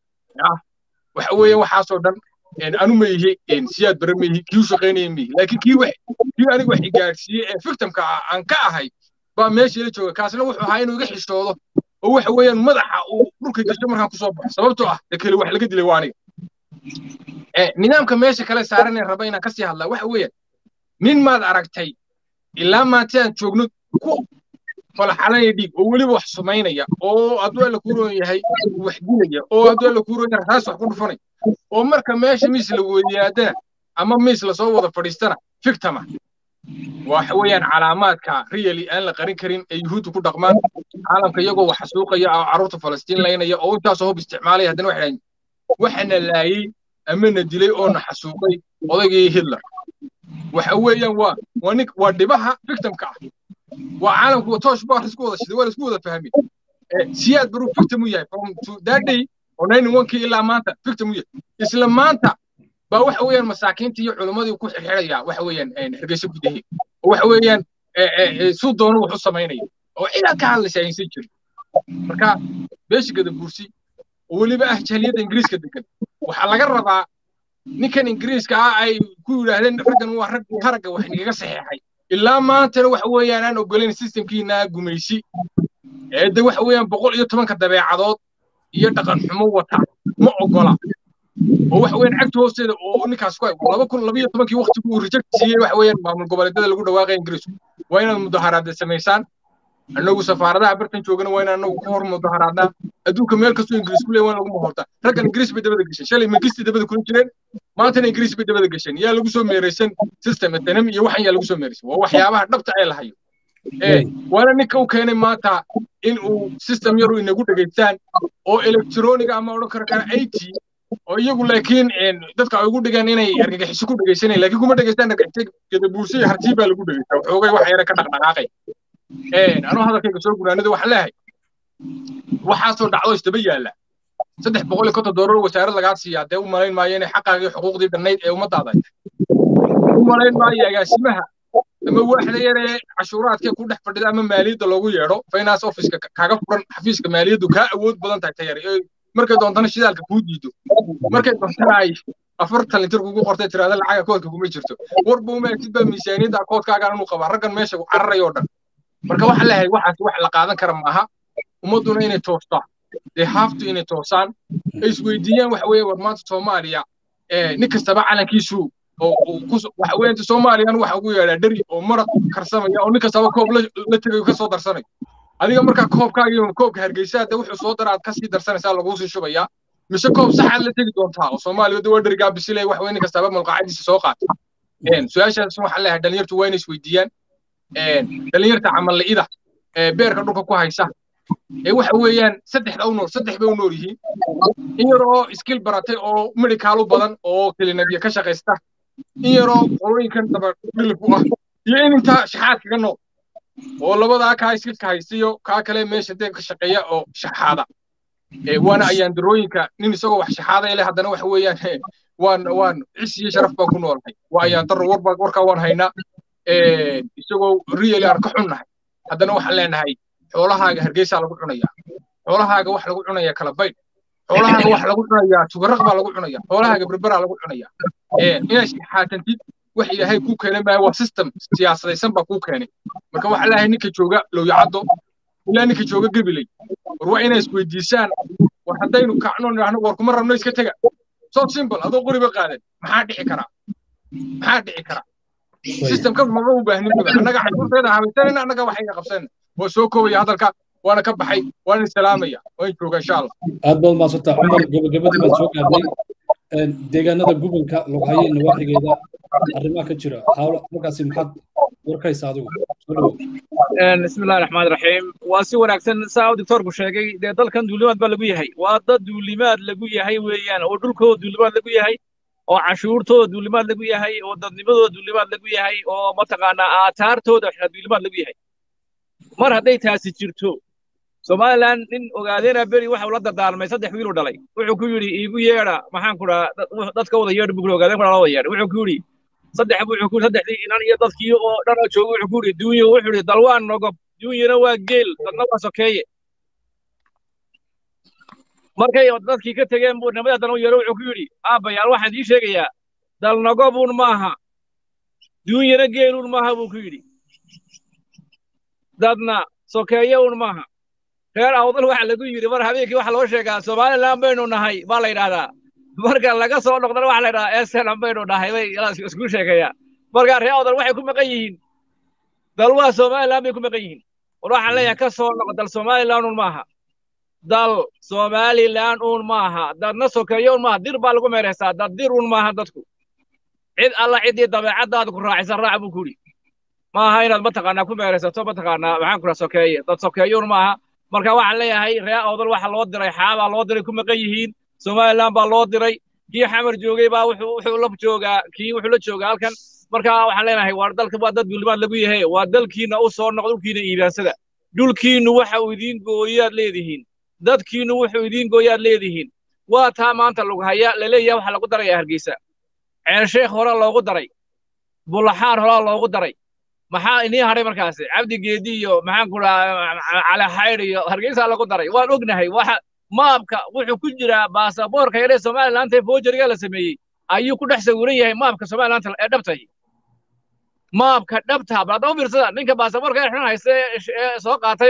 waxa weeye waxaasoo dhan anu ma yihi siyaad bare ma yihi kii u shaqaynaya ma yihi laakiin kii wax kii aniga wax igaadhsiiyey ee victimka ah aan ka ahay baa meesha ila jooga kaasna wuxuu ahaa inuu iga xishoodo oo waxa weeyaan madaxa uu dhulka gasho markaan kusoo baxo sababtoo ah de kale wax laga dilay waa aniga nidaamka meesha kale saaranee raba inaan kasii hadlaa waxa weeyaan nin maad aragtay ilaa maanta aan joogno ku falaxalanaya dhiig oo weliba wax sumaynaya oo hadduu alla kuu roon yahay wax dilaya oo hadduu alla kuu roon yahay raas wax ku dhufanaya oo marka meesha miis la weydiyaadana ama miis lasoo wada fadhiistana fictama waxa weeyaan calaamaadka really aan la qarin karin ee yuhuudda ku dhaqmaan caalamka iyagoo wax xasuuqaya oo carruurta falastiin laynaya oo intaasoo hub isticmaalaya haddana waxay dhahayn waxana laayey ama na dilay oo na xasuuqay odaygii hitler waxa weeyaan waa waa nin waa dhibaha victimka ah waa caalamku toosh baa isku wada shiday waa la isku wada fahmay siyaad baruu victim u yahay from to that day oo ninety one kii ilaa maanta victim u yahay isla maanta baa waxa weeyaan masaakiintii iyo culimmadii ku xirxiraya waxa weeyaan hargeysa gudaheed oo waxa weeyaan suu doono wax u samaynaya oo cidaa ka hadlaysa aysan jirin marka beesha gada buursi oo weliba ah jahliyadda ingiriiska degan waxaa laga rabaa ninkan ingiriiska ah ay ku yidhaahdeen raggan waa rag haragga wax nigaga saxeexay ilaa maantana waxa weeyaan aan ogolayn systemkiina gumaysi ee de waxa weeyaan boqol iyo tobanka dabeecadood iyo dhaqan xumo wata ma ogola oo waxa weeyaan cagta hoosteeda oo ninkaas ku laba kun labiyo tobankii waqtigu uu reject siiyey waxa weeyaan maamul goboleedyada lagu dhawaaqay ingiriisku waa inaad mudaharaada samaysaan annagu safaaradaha bartan joogana waa inaan anagu ka hor mudaharaadnaa adduunka meel kastoo ingiriis ku leey waa in lagu mahortaa raggan ingiriis bay dabada gesheen shalay mangisti dabada kula jireen maantana ingiriis bay dabada gesheen yaa lagu soo meeraysan system economy iyo waxan yaa lagu soo meeraysan waa waxyaabaha dhabta ee la hayo waana ninka u keenay maanta in uu system yaru inagu dhegaystaan oo electroniga ama odhan karo kara it oo iyagu laakiin dadka ay ugu dhigaan inay argagixiso ku dhegaysanayaan laakiin kuma dhegaystaan argagixisa gadabuurso iyo hartii baa lagu dhegaystaa waxoogay wax yara ka dhaqdhaqaaqay anuu hadalkayga soo gunaanada waxaan leeyahay waxaasoo dhacdo isdaba yaalla saddex boqol iyo konton doolar wasaarad lagaa siiyaa dee u malayn maayo inay xaqaagii xuquuqdii dhannayd ee ummadaada ay tahay u malayn maayo agaasimaha ama waaxda yaree cashuuraadkee ku dhex fadhida ama maaliyadda loogu yeedho finance officeka kaaga furan xafiiska maaliyaddu kaa awood badan tahay tayar markay doontana shidaalka kuu diido markay doontana ay afartan litir kugu qortay tiraada lacaga koodka kuma jirto warba uma egtid baa miisaaniyadda koodkaagaan inuu qabaa raggan meesha cararay oo dhan marka waxaa leeyahay waxaas wax la qaadan kara maaha ummadduna inay toostaa dee haaftu inay toosaan ay isweydiiyaan waxa weeye war maanta soomaaliya nin kastaba calankiisu waxa weeye soomaaliyan waxa ugu yeedhaa dheri oo maraq karsamaya oo nin kastaba koob la tegayo ka soo darsanayo adiga markaa koobkaaga iyo koobka hargeysa de wuxuu soo dara aad kasii darsanaysaa laguu sii shubayaa mise koob saxaad la tegi doontaa oo soomaaliya de waa dherigaa bisilay wax weye nin kastaba malqaacadiisa soo qaata su-aashaas waxaan leeyahay dhalinyartu waa inay isweydiiyaan dhalinyarta camalla'ida ee beerka dhulka ku haysa ee waxa weeyaan saddexda u nool saddex bay u nool yihiin in yaroo iskil baratay oo medicaalu badan oo kelinabiya ka shaqaysta in yaroo qolooyinkan daba dhilib u ah iyo in intaa shaxaad kaga nool oo labadaa kaa iskilka haystiyo kaa kale meesha dee ka shaqeeya oo shaxaada waana ayaandarooyinka nin isagoo wax shaxaadaya leh haddana waxa weeyaan waan waan cis iyo sharaf baan ku noolnahay waa ayaandaro warba warkaa waan haynaa isagoo real aan ka xunnahay haddana waxaan leenahay xoolahaaga hargeysaa lagu cunayaa xoolahaaga wax lagu cunayaa kala baydh xoolahaaga wax lagu cunayaa tugaraq baa lagu cunayaa xoolahaaga berberaa lagu cunayaa inaad shaxaatantid wax ilaahay kuu keenay maayo waa system siyaasadaysan baa kuu keenay marka waxaa leeyahay ninka jooga lowyacaddo ilaa ninka jooga gebiley war waa inay isweydiisaan war haddaynu kacno nidhaahno war kuma rabno iska tega so simple adoo qoriba qaadan maxaa dhici karaa maxaa dhici karaa systemka maga u baahnin annaga cashuurteeda habaysanayna annaga waxayna qabsanayna waa soo koobaya hadalka waana ka baxay waana salaamaya waan jooga insha allah aad baad maadsantaa cumar gabagabadii baad soo gaadhay deegaanada gobolka loghaye nawaaxigeeda arrimaha ka jira hawla markaasi maxaad warkaysa adigu بسم الله الرحمن الرحيم واسي وناكسن ساو دكتور بشيغي دي دالكن دوليماد با لغو يحي وا دad duulimaad lagu yahay weeyaan oo dhulkooda duulimaad lagu yahay oo cashuurtooda duulimaad lagu yahay oo dadnimadooda duulimaad lagu yahay oo mataqaanaa aataartooda duulimaad lagu yahay mar hadday taasi jirto somaliland nin ogaadeena beri waxa uu la dardaarmay saddex wiil u dhalay wuxuu ku yidhi iigu yeedha maxaan ku dhaha dadka wada yeedh buu ogaadeen kuna wada yeedh wuxuu ku yidhi saddex buu wuxuu ku saddexdii inan iyo dadkii oo dhan oo jooga wuxuu ku yidhi duunyo wuxuu yidhi dal waa nogob duunyana waa geel dadna waa sokeeye markay dadkii ka tegeen buu nimada haddana u yeedho wuxuu ku yidhi aabbayaal waxaan ii sheegayaa dal nogobuun maaha duunyana geeluun maaha buu ku yidhi dadna sokeeye un maaha reer awdal waxa lagu yidhi mar habeenkii waxa loo sheegaa somaliland baynu nahay baa la yidhahdaa marka laga soo noqdana waxa la yidhahdaa eselan baynu nahay bay isku sheegayaa marka reer awdal waxay ku maqan yihiin dal waa somaliland bay ku maqan yihiin war waxaan leeyahay ka soo noqo dal somaliland un maaha dal somaliland un maaha dadna sokeeye un maaha dir baa lagu meereysaa dad dir un maaha dadku cid alla ciddii dabeecaddaada ku raacisa raac buu ku yidhi maaha inaad mataqaanaa ku meeraysato mataqaanaa maxaan ku dhaha sokeeye dad sokeeyuun maaha marka waxaan leeyahay reer awdal waxa loo diray xaabaa loo diray ku maqan yihiin somaliland baa loo diray kii xamar joogay baa wuxuu wuxuu la joogaa kii wuxuu la joogaa halkan marka waxaan leenahay waa dalka waa dad duulimaad lagu yahay waa dalkiina u soo noqdo dhulkiina iibaansada dhulkiinu waxa uu idiin gooyaad leedihiin dadkiinu wuxuu idiin gooyaad leedihiin waa taa maanta lagu haya laleeyahay waxa lagu daraya hargeysa ceelsheekh hore loogu daray bulaxaar hore loogu daray maxaa inii hadhay markaasi cabdi geedi iyo maxaan ku dhahaa cali xaydh iyo hargeysa lagu daray waan ognahay waxa maabka wuxuu ku jiraa baasaboorka yaree somaliland ee foojariga la sameeyey ayuu ku dhex sawiran yahay maabka somaliland ee dhabtay maabka dhabta bal haddaba fiirsada ninka baasaboorka ee xun haysta ee soo qaatayow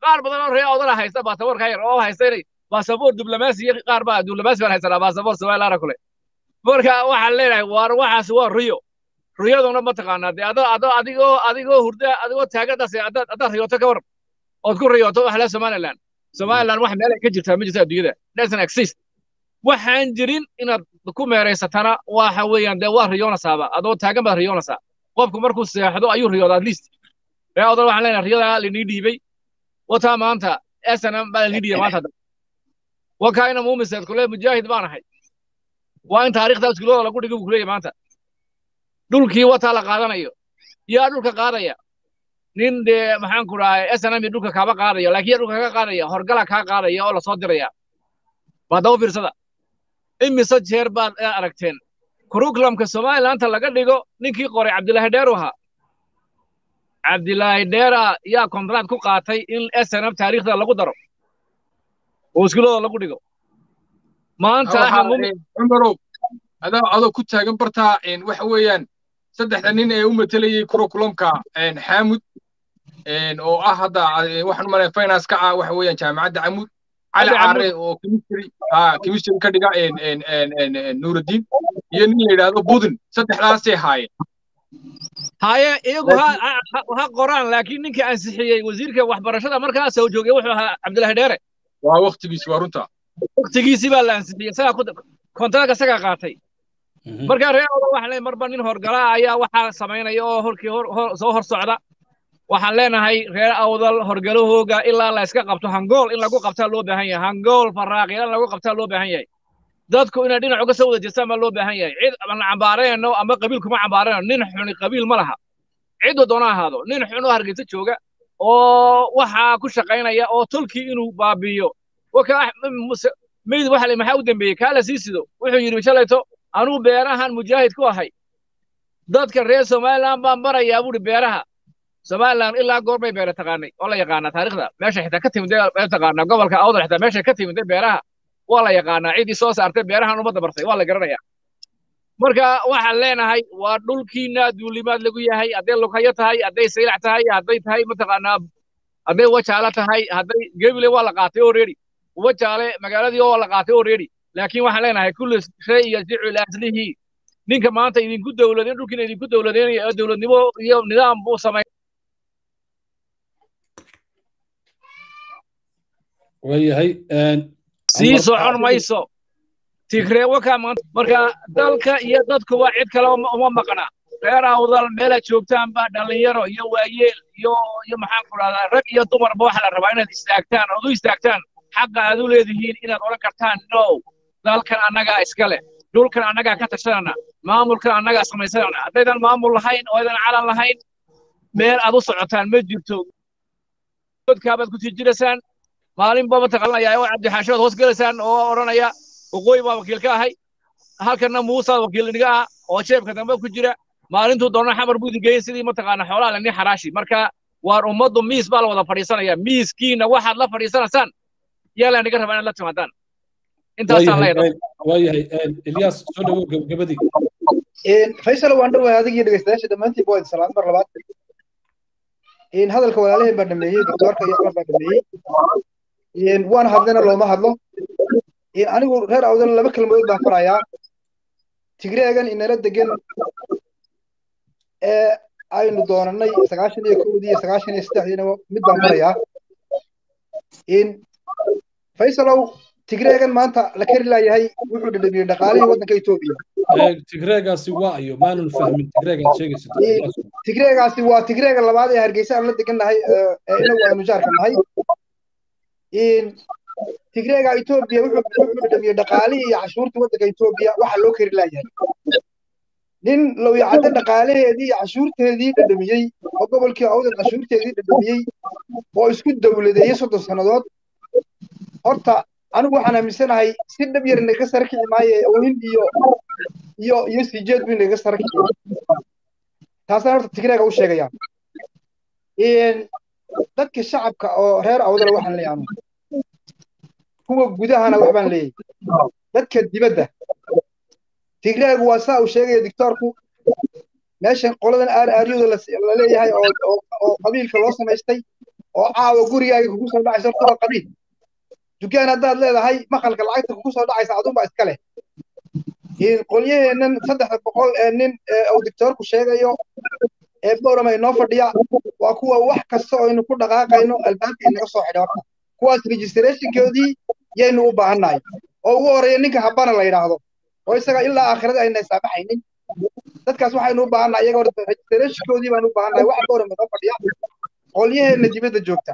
qaar badan oo reer awdala haysta baasaboorka yar oo haysta inay baasaboor diblomaasi iyo qaar baa diblomaasi baan haysanaa baasaboor somalilaana kule marka waxaan leenahay waar waxaas waa riyo riyaduna ma taqaanaa dee adoo adoo adigoo adigoo hurda adigoo taagadaas haddaad haddaad riyooto ka waran ood ku riyooto wax le somaliland somaliland wax meel ay ka jirtaa ma jirta adduunyada doesn't exist waxaan jirin inaad ku meeraysatana waxa weeyaan dee waa riyoonasaaba adoo taagan baad riyoonaysaa qofku markuu seexdo ayuu riyooda at least ree odan waxaan leenahay riyadaa linii dhiibay wataa maanta snm baa linii dhiibay maanta wakaa ina muumiseed kule mujaahid baan ahay waa in taariikhda iskuulada lagu dhigay buu kuleeyahy maanta dhulkii wataa la qaadanayo yaa dhulka qaadaya nin dee maxaan ku dhahay snm dhulka kaaba qaadaya laakiin yaa dhulka kaga qaadaya horgala kaa qaadaya oo lasoo diraya waa daba fiirsada imise jeer baad aragteen kurukulamka somalilandta laga dhigo ninkii qoray cabdilaahi dheeru ahaa cabdilaahi dheera yaa kontract ku qaatay in snm taariikhda lagu daro oo iskuulada lagu dhigo maanta cumarow adoo adoo ku taagan bartaa waxa weeyaan saddexda nin ee u matelayey kurukulamka xaamud oo ah hadda waxaan u malaya finance ka ah waxa weeyaan jaamacadda camud cali caare oo chemistry ha chemistry ka dhiga nuuruddin iyo nin la yidhaahdo budin saddexdaasay haayeen haye iyagu ha qoraan laakiin ninka ansixiyey wasiirka waxbarashada markaa soo joogay wuxuu ahaa cabdilaahi dheere waa waktigiisi waa runta waktigiisii baa la ansixiyey isagaa ku kontaraka isagaa qaatay markaa reer oda waxaan leeyahay marba nin horgala ayaa waxaa samaynaya oo horkii soo hor socda waxaan leenahay reer awdal horgalahooga ilaa la iska qabto hangool in lagu qabtaa loo baahan yahay hangool faraaqiya in lagu qabtaa loo baahan yahay dadku inay dhinac uga soo wada jeestaan baa loo baahan yahay cid aan cambaarayno ama qabiil kuma cambaarayno nin xuni qabiil ma laha ciduu doona ahaado nin xun oo hargeysa jooga oo waxaa ku shaqaynaya oo tolkii inuu baabiiyo meyd waxa le maxaa u dambeeyey kaa la sii sido wuxuu yidhi shalayto anuu beerahan mujaahid ku ahay dadka reer somaliland baan barayaa buuri beeraha somaliland ilaa goor bay beera taqaanay oo la yaqaanaa taariikhda meesha xitaa ka timid taqaanaa gobolka awdal xitaa meesha ka timid beeraha waa la yaqaanaa ciddii soo saartay beerahan ummadda bartay waa la garanayaa marka waxaan leenahay waa dhulkiina duulimaad lagu yahay hadday lughayo tahay hadday saylac tahay hadday tahay mataqaanaa hadday wajaale tahay hadday gebile waa la qaatay already wajaale magaaladii oo la qaatay already laakiin waxaan leenahay kulli shay yarjicu ilaa aslihii ninka maanta idinku dowladeen dhulkiina idinku dowladeynaya oo dowladnimo iyo nidaam buu samay waayahay sii socon mayso tigree wakaa maanta marka dalka iyo dadkuba cid kale uma maqna reer awdal meelaad joogtaan baa dhallinyaro iyo waayeel iyo iyo maxaan ku dhahdaa rag iyo dumarba waxaa la rabaa inaad istaagtaan ood u istaagtaan xaqa aad u leedihiin inaad odhan kartaan no dalkan annagaa iska leh dhulkan annagaa ka tashanana maamulkan annagaa samaysanana haddaydan maamul lahayn oo aydan calan lahayn meel aad u socotaan ma jirto godkaabaad ku sii jiraysaan maalinba mataqaanaya oo cabdixaashood hoos gelaysaan oo odhanaya waqooyi baa wakiil ka ahay halkanna muusa wakiil iniga ah oo jeebka dambe ku jira maalintuu doona xamar buu idin geeyey sidii mataqaana xoolaha lani xaraashi marka waar ummaddu miis baa la wada fadhiisanaya miiskiina waxaad la fadhiisanaysaan yaa la niga rabaa inaad la timaadaan intaasaan leedahay waayahay ilyaas soo dhawow gabagabadii faysal waan dhawahay adigii dhegeystayaasha dhammaantiin baa idin salaam mar labaad hadalka walaalaheen baa dhameeyey doctoorka iyo cumar baa dhameeyey waan hadlena looma hadlo anigu reer awdal laba kelmadood baan farayaa tigreegan inala degan ee aynu doonanay sagaashan iyo kowdii iyo sagaashan iyo saddexdiina mid baan farayaa faysalow tigreegan maanta la kari laayahay wuxuu dhadhamiyey dhaqaalihii waddanka etoobiya tigreegaasi waa ayo maanan fahmin tigreegaad sheegaysa tigreegaasi waa tigreega labaad ee hargeysa aan la degannahay ee inagu aynu jaarka nahay tigreega etoobiya wuxuu dhadhamiyey dhaqaalihii iyo cashuurtii waddanka etoobiya waxa loo kari laayahay nin lowyacadde dhaqaalaheedii iyo cashuurteedii dhadhamiyey oo gobolkii awdal cashuurteedii dhadhamiyey oo isku dowladeeyey soddon sannadood horta anigu waxaan aaminsanahay si dhab yar inaga sarkici maayo oohin iyo iyo iyo sijeed buu inaga sarkici taasaan horta tigreega u sheegaya dadka shacabka oo reer awdala waxaan leeyahay kuwa gudahana waxbaan leeyahay dadka dibadda tigreegu waa saa uu sheegaya dictoorku meeshan qoladan aar aaryooda la leeyahay oo oo qabiilka loo samaystay oo caawa gurigaaga kugu soo dhacaysa horta waa qabiil dukaan haddaad leedahay maqalka lacagta kugu soo dhacaysa adunbaa iska leh qolyaheennan saddexda boqol ee nin uu dictoorku sheegayo ee bowram ay noo fadhiya waa kuwa wax kasta oo aynu ku dhaqaaqayno albaabka inaga soo xidha horta kuwaas registrationkoodii yaynu u baahannahay oo ugu horreeya ninka habana la yidhaahdo oo isaga ilaa aakhirada ayna saamaxaynin dadkaas waxaynu u baahannahay iyaga horta registrationkoodii baanu u baahannahay wax bowram inoo fadhiya qolyaheenna dibadda joogta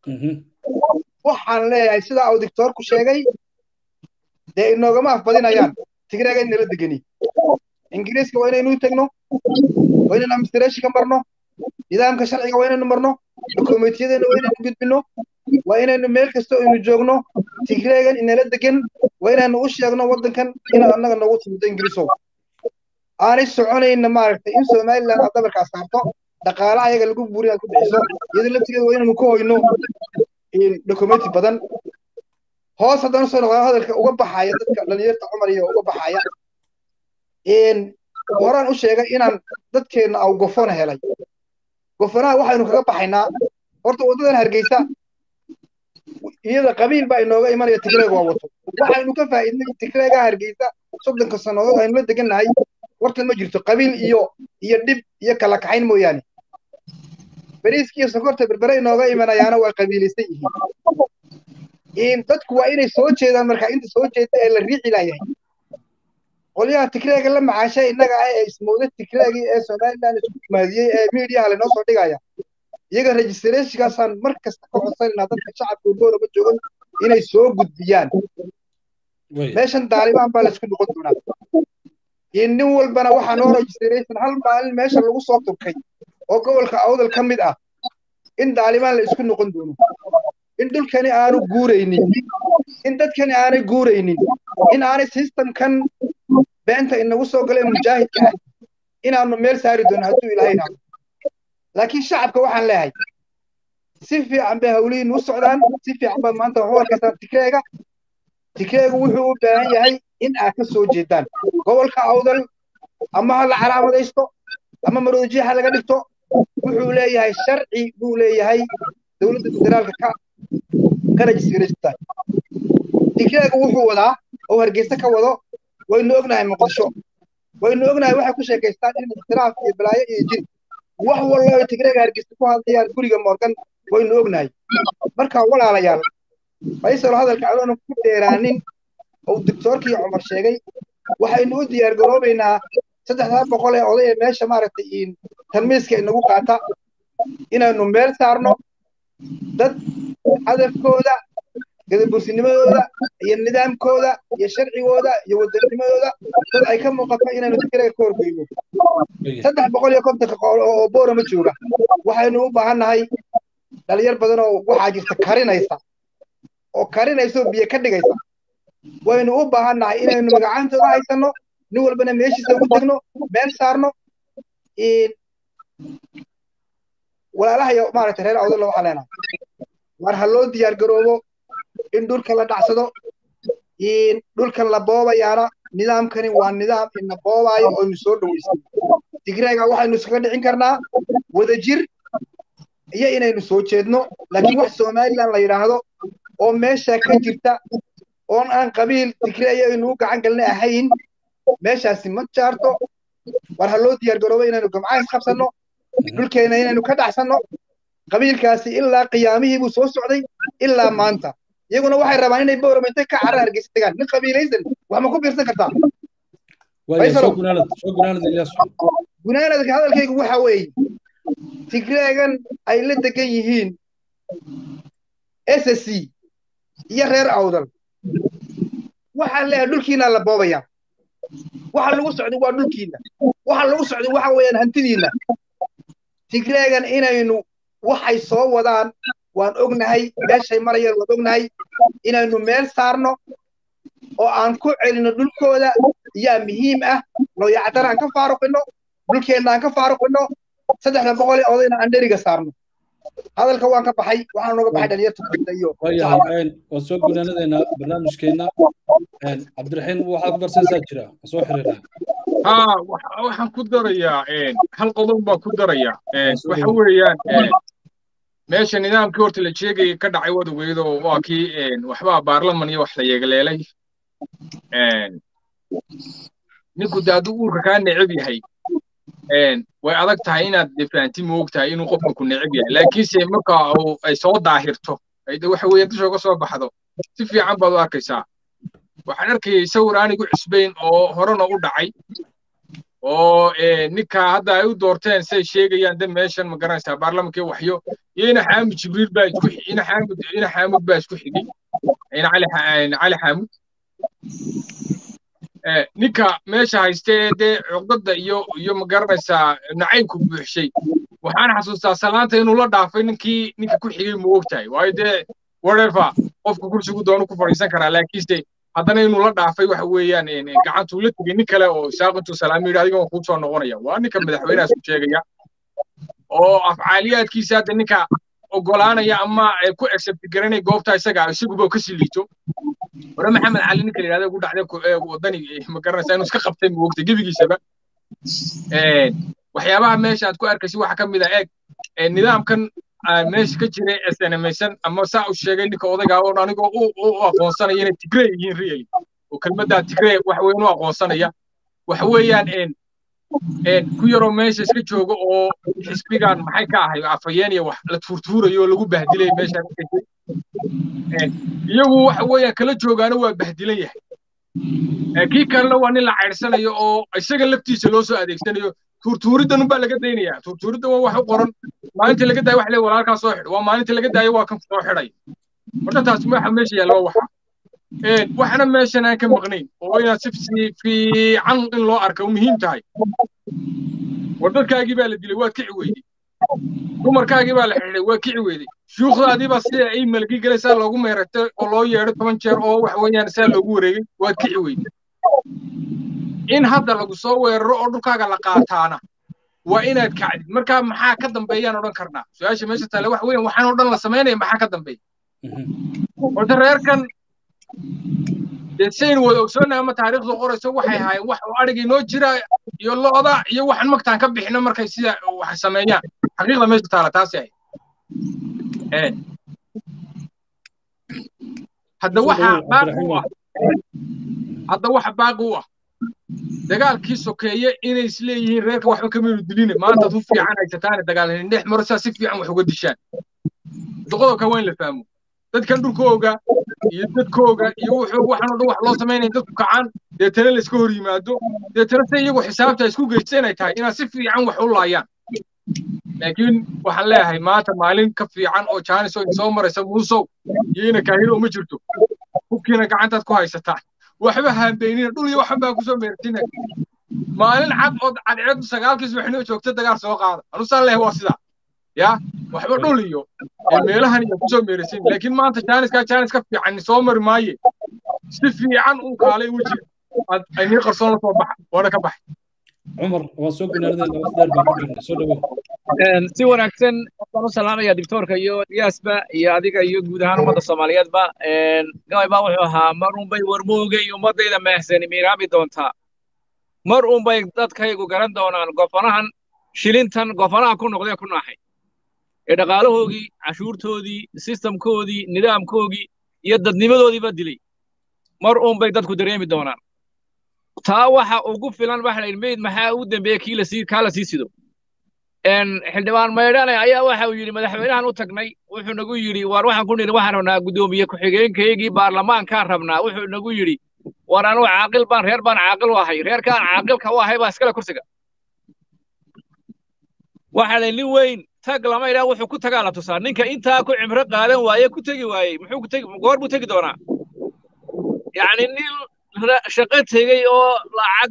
waxaan leeyahay sidaa uu dictoorku sheegay dee inoogama afbadinayaan tigreega inala degani ingiriiska waa inaynu u tegno waa inaynu administrationka marno nidaamka sharciga waa inaynu marno dokumentiyadeenna waa inaynu gudbino waa inaynu meel kasta aynu joogno tigreegan inala degan waa inaynu u sheegno waddankan inaad annaga noogu timido ingiriisow aanay soconayna maaragtay in somaliland aad dabarkaas saarto dhaqaalaha ayaga lagu buuri aad ku bixiso iyadoo laftigeeda waa inaynu ka hoyno documenti badan hoos haddana soo noqdaan hadalka uga baxaya dadka dhalinyarta cumar iyo uga baxaya horaan u sheegay inaan dadkeenna aw gofona helay gofonaha waxaynu kaga baxaynaa horta waddadan hargeysa iyada qabiil baa inooga imanaya tigreeg waa wato waxaynu ka faa'iidnay tigreegaa hargeysa soddonka sannadood aynu la degannahay horta ma jirto qabiil iyo iyo dhib iyo kala kaxayn mooyaane bariiska iyo sokorta berbere inooga imanayaana waa qabiilaysan yihiin dadku waa inay soo jeedaan markaa inta soo jeeda ee la riixi laayahay qolyaha tigreega la macaashay innaga ah ee ismowda tigreegii ee somaliland isku maadiyey ee miidiyaha lanoo soo dhigaya iyaga registrationkaasaan mar kasta ka codsanayna dadka shacabka boorama joogan inay soo gudbiyaan meeshan daalibaan baa laisku noqon doonaa nin walbana waxaa noo registration hal maalin meesha lagu soo turkay oo gobolka awdal ka mid ah in daalibaan la isku noqon doono in dhulkani aanu guuraynin in dadkani aanay guuraynin in aanay systemkan beenta inagu soo galeen mujaahidka ah inaanu meel saari doono hadduu ilaahay idhaahdo laakiin shacabka waxaan leeyahay si fiican bay hawlihiin u socdaan si fiican baa maanta waxu arkaysaan tikreega tikreegu wuxuu u baahan yahay in aad ka soo jeedaan gobolka awdal ama ha la calaamadaysto ama maroojiyaha laga dhigto wuxuu leeyahay sharci buu leeyahay dowladda federaalka ka ka rajisgaraysta tikreegu wuxuu wadaa oo hargeysa ka wado waynu ognahay muqdisho waynu ognahay waxay ku sheekaystaan in ixtiraaf iyo balaayo iyo jir wax wallo ay tigreega hargeysa ku hadlayaan guriga morgan waynu ognahay marka walaalayaal faysal hadalka adoona ku dheeraanin oo doctoorkii cumar sheegay waxaynu u diyaar garoobaynaa saddexdaa boqol ee oday ee meesha maaragtay tarmiiska inagu qaata inaynu meel saarno dad hadafkooda gadabursinimadooda iyo nidaamkooda iyo sharcigooda iyo wadanimadooda dad ay ka muuqato inaynu tigreega ka horgeyno saddex boqol iyo kontonka oo boorama jooga waxaynu u baahannahay dhalinyar badan oo waxaa jirta karinaysa oo karinaysa oo biyo ka dhigaysa waynu u baahannahay inaynu magacaantooda haysanno nin walbana meeshiisa ugu tegno meel saarno walaalahayo maaragtay reer awdalla waxaa leenahay war ha loo diyaar garoobo in dhulka la dhacsado dhulkan la boobayaana nidaamkani waa nidaam ina boobaayo oo inu soo dhaweysay tigreega waxaynu iskaga dhicin karnaa wadajir iyo inaynu soo jeedno laakiin wax somaliland la yidhaahdo oo meesha ka jirta oon aan qabiil tigreeya aynu u gacan galna ahayn meeshaasi ma jaarto war ha loo diyaar garoobo inaynu gamcaha isqabsanno dhulkeena inaynu ka dhacsanno qabiilkaasi ilaa qiyaamihii buu soo socday ilaa maanta iyaguna waxay rabaan inay boorama intay ka carra hargeysa tagaan nin qabiilaysan wax ma ku biirsan kartaa gunaanadka hadalkaygu waxa weeye tigreegan ay la degan yihiin s s c iyo reer awdal waxaan leeyahay dhulkiina la boobaya waxa lagu socday waa dhulkiina waxa lagu socday waxa weeyaan hantidiina tigreegan inaynu waxay soo wadaan waan ognahay meeshay marayaan waan ognahay inaynu meel saarno oo aan ku celino dhulkooda yaa muhiim ah looyacdan aan ka faaruqino dhulkeenna aan ka faaruqino saddexda boqol ee odayna aan dheriga saarno hadalka waan ka baxay waxaan nooga baxay dhalinyarta kooda iyo waayahay waan soo gunaanadeena barnaamijkeenna cabdiraxiim waxaad ku darsanaysaa jira waan soo xiriiraa ها waxaan ku darayaa hal qodob baa ku daraya waxa weeyaan meesha nidaamkii horta la sheegayay ka dhacay wad ogeyd oo waa kii waxbaa baarlaman iyo wax la yeegaleelay ninku de hadduu uurka kaa neceb yahay way adag tahay inaad de fahanti moog tahay inuu qofka ku neceb yahay laakiinse marka uu ay soo daahirto ay de waxa weeye dusha uga soo baxdo si fiican baad u arkaysaa waxaan arkayay sawir aanigu cusbayn oo horena u dhacay oo ninka hadda ay u doorteen say sheegayaan de meeshan ma garanaysaa baarlamankii waxyo iyo ina xaamud jibriil baa isku ina xaamud ina xaamud baa isku xigay ina cali cali xaamud ninka meesha hayste ee dee cuqdada iyo iyo ma garanaysaa nacaybku buuxshay waxaan xasuustaa salaanta inuu la dhaafay ninkii ninka ku xigay ma ogtahay waayo dee whatever qofka kursigu doonu ku fadhiisan karaa laakiinse haddana inuu la dhaafay waxa weeyaan gacantuu la tegey nin kale oo isaaq intuu salaamo yidhi adiga waan kuu soo noqonaya waa ninka madaxweynahaas ku sheegaya oo afcaaliyaadkiisa hadda ninka ogolaanaya ama ku accept garanay goobta isaga isaguba ka sii liito hore maxamed cali ninka la yidhahda ugu dhacday wadani ma garanaysaa inuu iska qabtay ma ogtay gebigiisaba waxyaabaha meesha aad ku arkaysa waxa ka mid ah eeg nidaamkan meesha ka jira snmaysan ama saa u sheegay ninka odayga oo anigoo u aqoonsanaya inay tigrey yihiin really oo kelmaddaa tigrey wax weyn u aqoonsanaya waxa weeyaan ku yaroo meesha iska jooga oo xisbigan maxay ka ahay afayeen iyo wax la tuurtuurayo oo lagu bahdilay meesha iyagu waxa weeyaan kala joogaana waa bahdilan yahay kii kalena waa nin la cayrsanayo oo isaga laftiisa loo soo adeegsanayo tuurtuuriddan unbaa laga daynaya tuurtuuridda waa wax u qoran maalinta laga daayo wax le walaalkaa soo xidh waa maalinta laga daayo waa kan soo xidhay horta taas waxa meesha yaalla waa waxa waxna meeshan aan ka maqnayn oo inaad si fiican in loo arka u muhiim tahay war dadkaagii baa la dilay waad kici weyday dumarkaagii baa la xidhay waa kici weyday shuukhdaadii baa sida ay malgi galay saa loogu meeratay oo loo yeedhay toban jeer oo wax weeyaan saa loogu wareegay waad kici weyday in hadda lagu soo weeraro oo dhulkaaga la qaataana waa inaad kacdid marka maxaa ka dambeeyaan odhan karnaa su-aasha meesha taale wax weeyaan waxaan oo dhan la samaynaya maxaa ka dambeeya horta reerkan dee saynu wada ogsoonnahay ama taariikhdu qorayso waxay ahaayeen wax oo adhigii noo jira iyo lo'da iyo waxaan magtaan ka bixino markay sida wax sameeyaan xaqiiqda meesha taala taasi ahayd hadda waxa baaqi u ah hadda waxa baaqi u ah dagaalkii sokeeye inay isleeyihiin reerka waxba kaminu diline maanta tu fiican haysataane dagaalhanin dhex maro saa si fiican wax uga dishaan qodobka waa in la fahmo dadkan dhulkooga iyo dadkooga iyo wuxuu waxaan oo dhan wax loo samaynaya dadku kacaan deetana la iska hor yimaado deetana se iyagu xisaabta isku geysta inay tahay inaad si fiican wax u laayaan laakiin waxaan leeyahay maanta maalin ka fiican oo jaanis oo soo maraysa muusow iyo ina kaahiro ma jirto hubkiina gacantaad ku haysataan waxba haambeynina dhul iyo waxan baa kusoo meertina maalin cad oo cadceedu sagaalkii subaxnimo joogta dagaal soo qaada anusaan leeyahay waa sidaa ya waxba dhul iyo meelahan iyo kusoo meerasin laakiin maanta jaaniskaa jaanis ka fiican soo mari maaye si fiican uu kaalay weji aynii qarsoon la soo baxa waana ka baxay cumar waa soo gunaanadeen laba dheer baa ku jirna soo dhawow si wanaagsan waxaan u salaamaya dictoorka iyo diyaasba iyo adiga iyo guud ahaan ummadda soomaaliyeedba gabay baa wuxuu ahaa mar unbay warmooga iyo ummaddayda meehsani miiraabi doontaa mar unbay dadkaygu garan doonaan gofanahan shilintan gofanaha ku noqdee ku naaxay ee dhaqaalahoogii cashuurtoodii sistamkoodii nidaamkoogii iyo dadnimadoodiiba dilay mar unbay dadku dareemi doonaan taa waxa ugu filan waxa la yidhi meyd maxaa ugu dambeeya kii lasii kaa la sii sido xildhibaan maydhane ayaa waxa uu yidhi madaxweynahan u tagnay wuxuu nagu yidhi war waxaan ku nidhi waxaan rabnaa guddoomiye ku-xigeenkaygii baarlamaankaan rabnaa wuxuu nagu yidhi war anugu caaqil baan reer baan caaqil u ahay reerkaan caaqilka u ahay baa iskale kursiga waxa la nin weyn tag lama idhaa wuxuu ku tagaa la tusaa ninka intaa ku cimro qaadan waaye ku tegi waayey muxuu ku tegi goor buu tegi doonaa yacni nin shaqo tegey oo lacag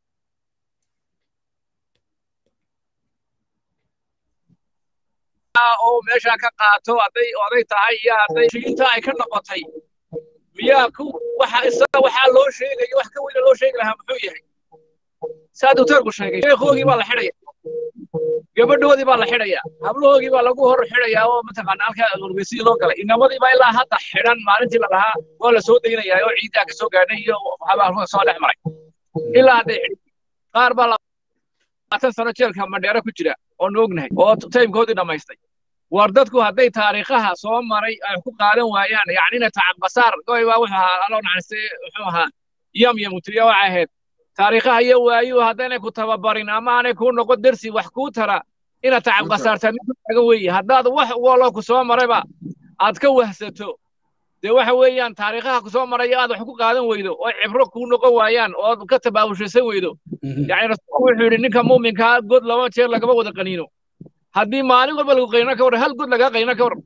oo meeshaa ka qaato hadday oday tahay iyo hadday shiinta ay ka noqotay miyaa ku waxa isaga waxaa loo sheegayo wax ka weyna loo sheegi lahaa muxuu yahay saa doctoorku sheegay sheekhoogii baa la xidhaya gabadhoodii baa la xidhaya hablahoogii baa lagu hor xidhayaa oo mataqaana halkaa urgeysidii loo galay inamadii baa ilaa hadda xidhan maalintii la dhahaa waa la soo daynayaa oo ciidaa ka soo gaadhay iyo habaalka soo dhex maray ilaa hadday xidhin qaar baa labaatan sano jeelka madheero ku jira oo noognahay oo taymkoodii dhammaystay war dadku hadday taariikhaha soo maray ay ku qaadan waayaan yacnina tacabbasaar goy baa wuxuu ahaa aloo naxariistay wuxuu ahaa yam yamutiriya waxay ahayd taariikhaha iyo waayuhu haddaynay ku tababarin ama aanay kuu noqon dersi wax kuu tara inaad tacabbasaartaa mid taagan weeye haddaad wax waloo ku soo marayba aad ka wahsato dee waxa weeyaan taariikhaha ku soo maraya aad wax ku qaadan weydo oo cibro kuu noqon waayaan oo ka tabaabushasan weydo yacni rasuulku wuxuu yidhi ninka muuminkaa god laba jeer lagama wada qaniino haddii maalin walba lagu qayno ka war hal god lagaa qayno ka war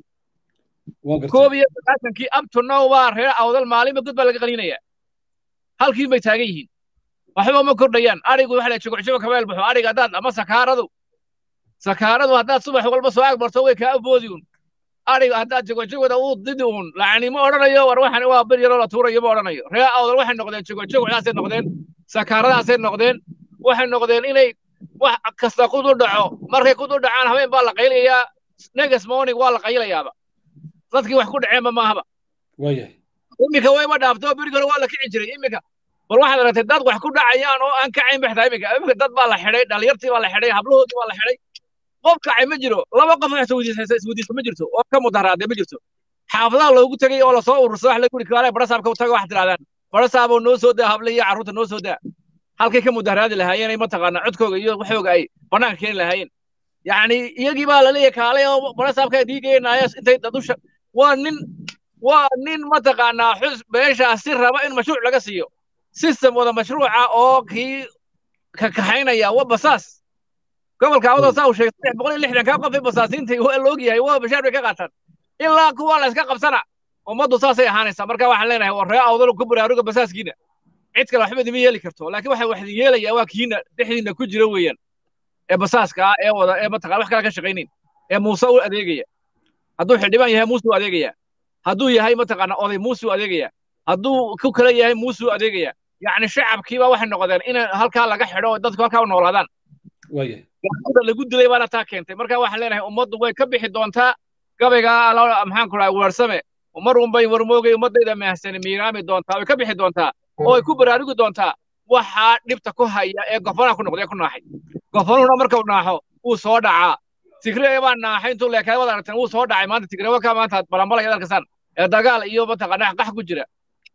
koob iyo sagaashankii up to now baa reer awdal maalinba god baa laga qaninaya halkiin bay taagan yihiin waxba ma kordhayaan arigu waxa la jogocjogo kabeel baxo ariga haddaad ama sakaaradu sakaaradu haddaad subax walba soo agbarto way kaa aboodi un ariga haddaad jogojogooda uu didi un lacni ma odhanayo war waxan waa bir yaroo la tuurayo ma odhanayo reer awdal waxay noqdeen jogojogdaasay noqdeen sakaaradaasay noqdeen waxay noqdeen inay wax kasta kudu dhaco markay kudu dhacaan habeen baa la qaylayaa next morning waa la qaylayaaba dadkii wax ku dhaceenba maahaba iminka wayba dhaafto berigi hore waa la kici jiray iminka bal waxaad aragtay dad wax ku dhacayaan oo aan kacayn baxtaa iminka iminka dad baa la xidhay dhalinyartii baa la xidhay hablahoodii baa la xidhay qof kacay ma jiro laba qof isweydiisa ma jirto oo ka mudaharaade ma jirto xaafadaha loogu tegay oo lasoo urursada wax lagu yidhi kaale barasaabka u taga waxaad tidhahdaan barasaaboo noo soo daa hable iyo carruurta noo soo daa halkay ka mudaharaadi lahaayeen ay mataqaanaa codkooga iyo waxooga ay bannaanka keeni lahaayeen yacni iyagii baa la leeyahay kaalay oo barasaabka diigaynaayo intay dadusha waa nin waa nin mataqaanaa xus beeshaasi raba in mashruuc laga siiyo system wada mashruuca oo kii ka kaxaynaya waa basaas gobolka awada saa uu sheegay saddex boqol iyo lixdan kaa qof ee basaasiinta waa la ogyahay waa bashaar bay ka qaataan ilaa kuwa la iska qabsana ummaddu saasay ahaanaysaa marka waxaan leenahay war ree awdal ku baraaruga basaaskiina cid kale waxba idima yeeli karto laakiin waxa wax idin yeelaya waa kiina dhexdiina ku jira weeyaan ee basaaska ah ee wada ee mataqana wax kale ka shaqaynayn ee muuse u adeegaya hadduu xildhibaan yahay muuse u adeegaya hadduu yahay mataqaana oday muuse u adeegaya hadduu ku kale yahay muuse u adeegaya yacni shacabkiiba waxay noqdeen in halkaa laga xidho oo dadku halkaa u noolaadaan gacmada lagu dilay baana taa keentay marka waxaan leenahay ummaddu way ka bixi doontaa gabayga maxaan ku dhahay weersame mar unbay warmoogay ummaddayda mahsani miiraami doontaa way ka bixi doontaa oo ay ku baraarugi doontaa waxaa dhibta ku haya ee gofanaha ku noqday ku naaxay gofanuhuna markau naaxo wuu soo dhacaa tigreega baa naaxay intuu leekaada wada aragteen wuu soo dhacay maanta tigreeba ka maanta balanbalay ad arkasaan ee dagaal iyo mataqaanaa qax ku jira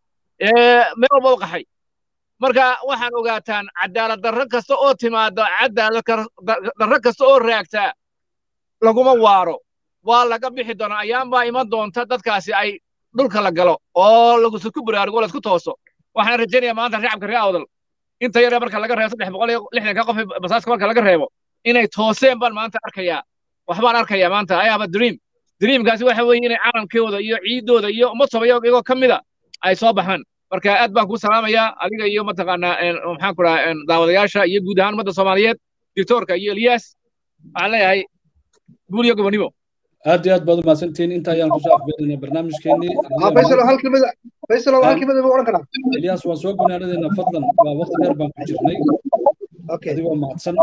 ee meel walba u qaxay marka waxaan ogaataan cadaalad darro kasta oo timaada cadaalad darro kasta oo raagtaa laguma waaro waa laga bixi doonaa ayaan baa iman doonta dadkaasi ay dhulka la galo oo lagusku baraarugo laisku tooso waxaan rajaynayaa maanta shacabka reer awdal inta yare marka laga reebo saddex boqol iyo lixdanka qof basaaska marka laga reebo inay tooseen baan maanta arkayaa waxbaan arkayaa maanta i have a dream dreamkaasi waxa weeye inay caalamkooda iyo ciidooda iyo ummad soomaliya iyagoo ka mida ay soo baxaan marka aad baan kuu salaamayaa adiga iyo mataqaanaa maxaan ku dhahaa daawadayaasha iyo guud ahaan ummadda soomaaliyeed dictoorka iyo eliyaas waxaan leeyahay guul iyo gobonimo aad iyo aad baad umahadsantihiin inta ayaan kusoo afbeerinaa barnaamijkeenii faysal hal kelmada faysal hal kelmada ma odhan karaa eliyaas waan soo gunaanadeena fadlan waa waqti dheer baan ku jirnay adigoo mahadsan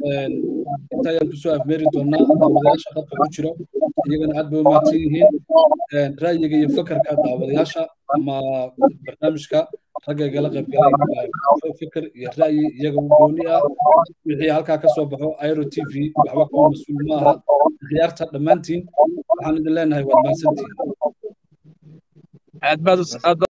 inta ayaan kusoo afmeeri doonaa daawadayaasha dadka ku jiro iyagana aad bay u mahadsan yihiin ra'yiga iyo fakarka daawadayaasha ama barnaamijka ragga igala qayb galay fikir iyo ra'yi iyaga u gooni ah wixii halkaa ka soo baxo airo t v waxba kuma mas-uul ma aha khiyaarta dhammaantiin waxaan idin leenahay waad mahadsantihiin aad baad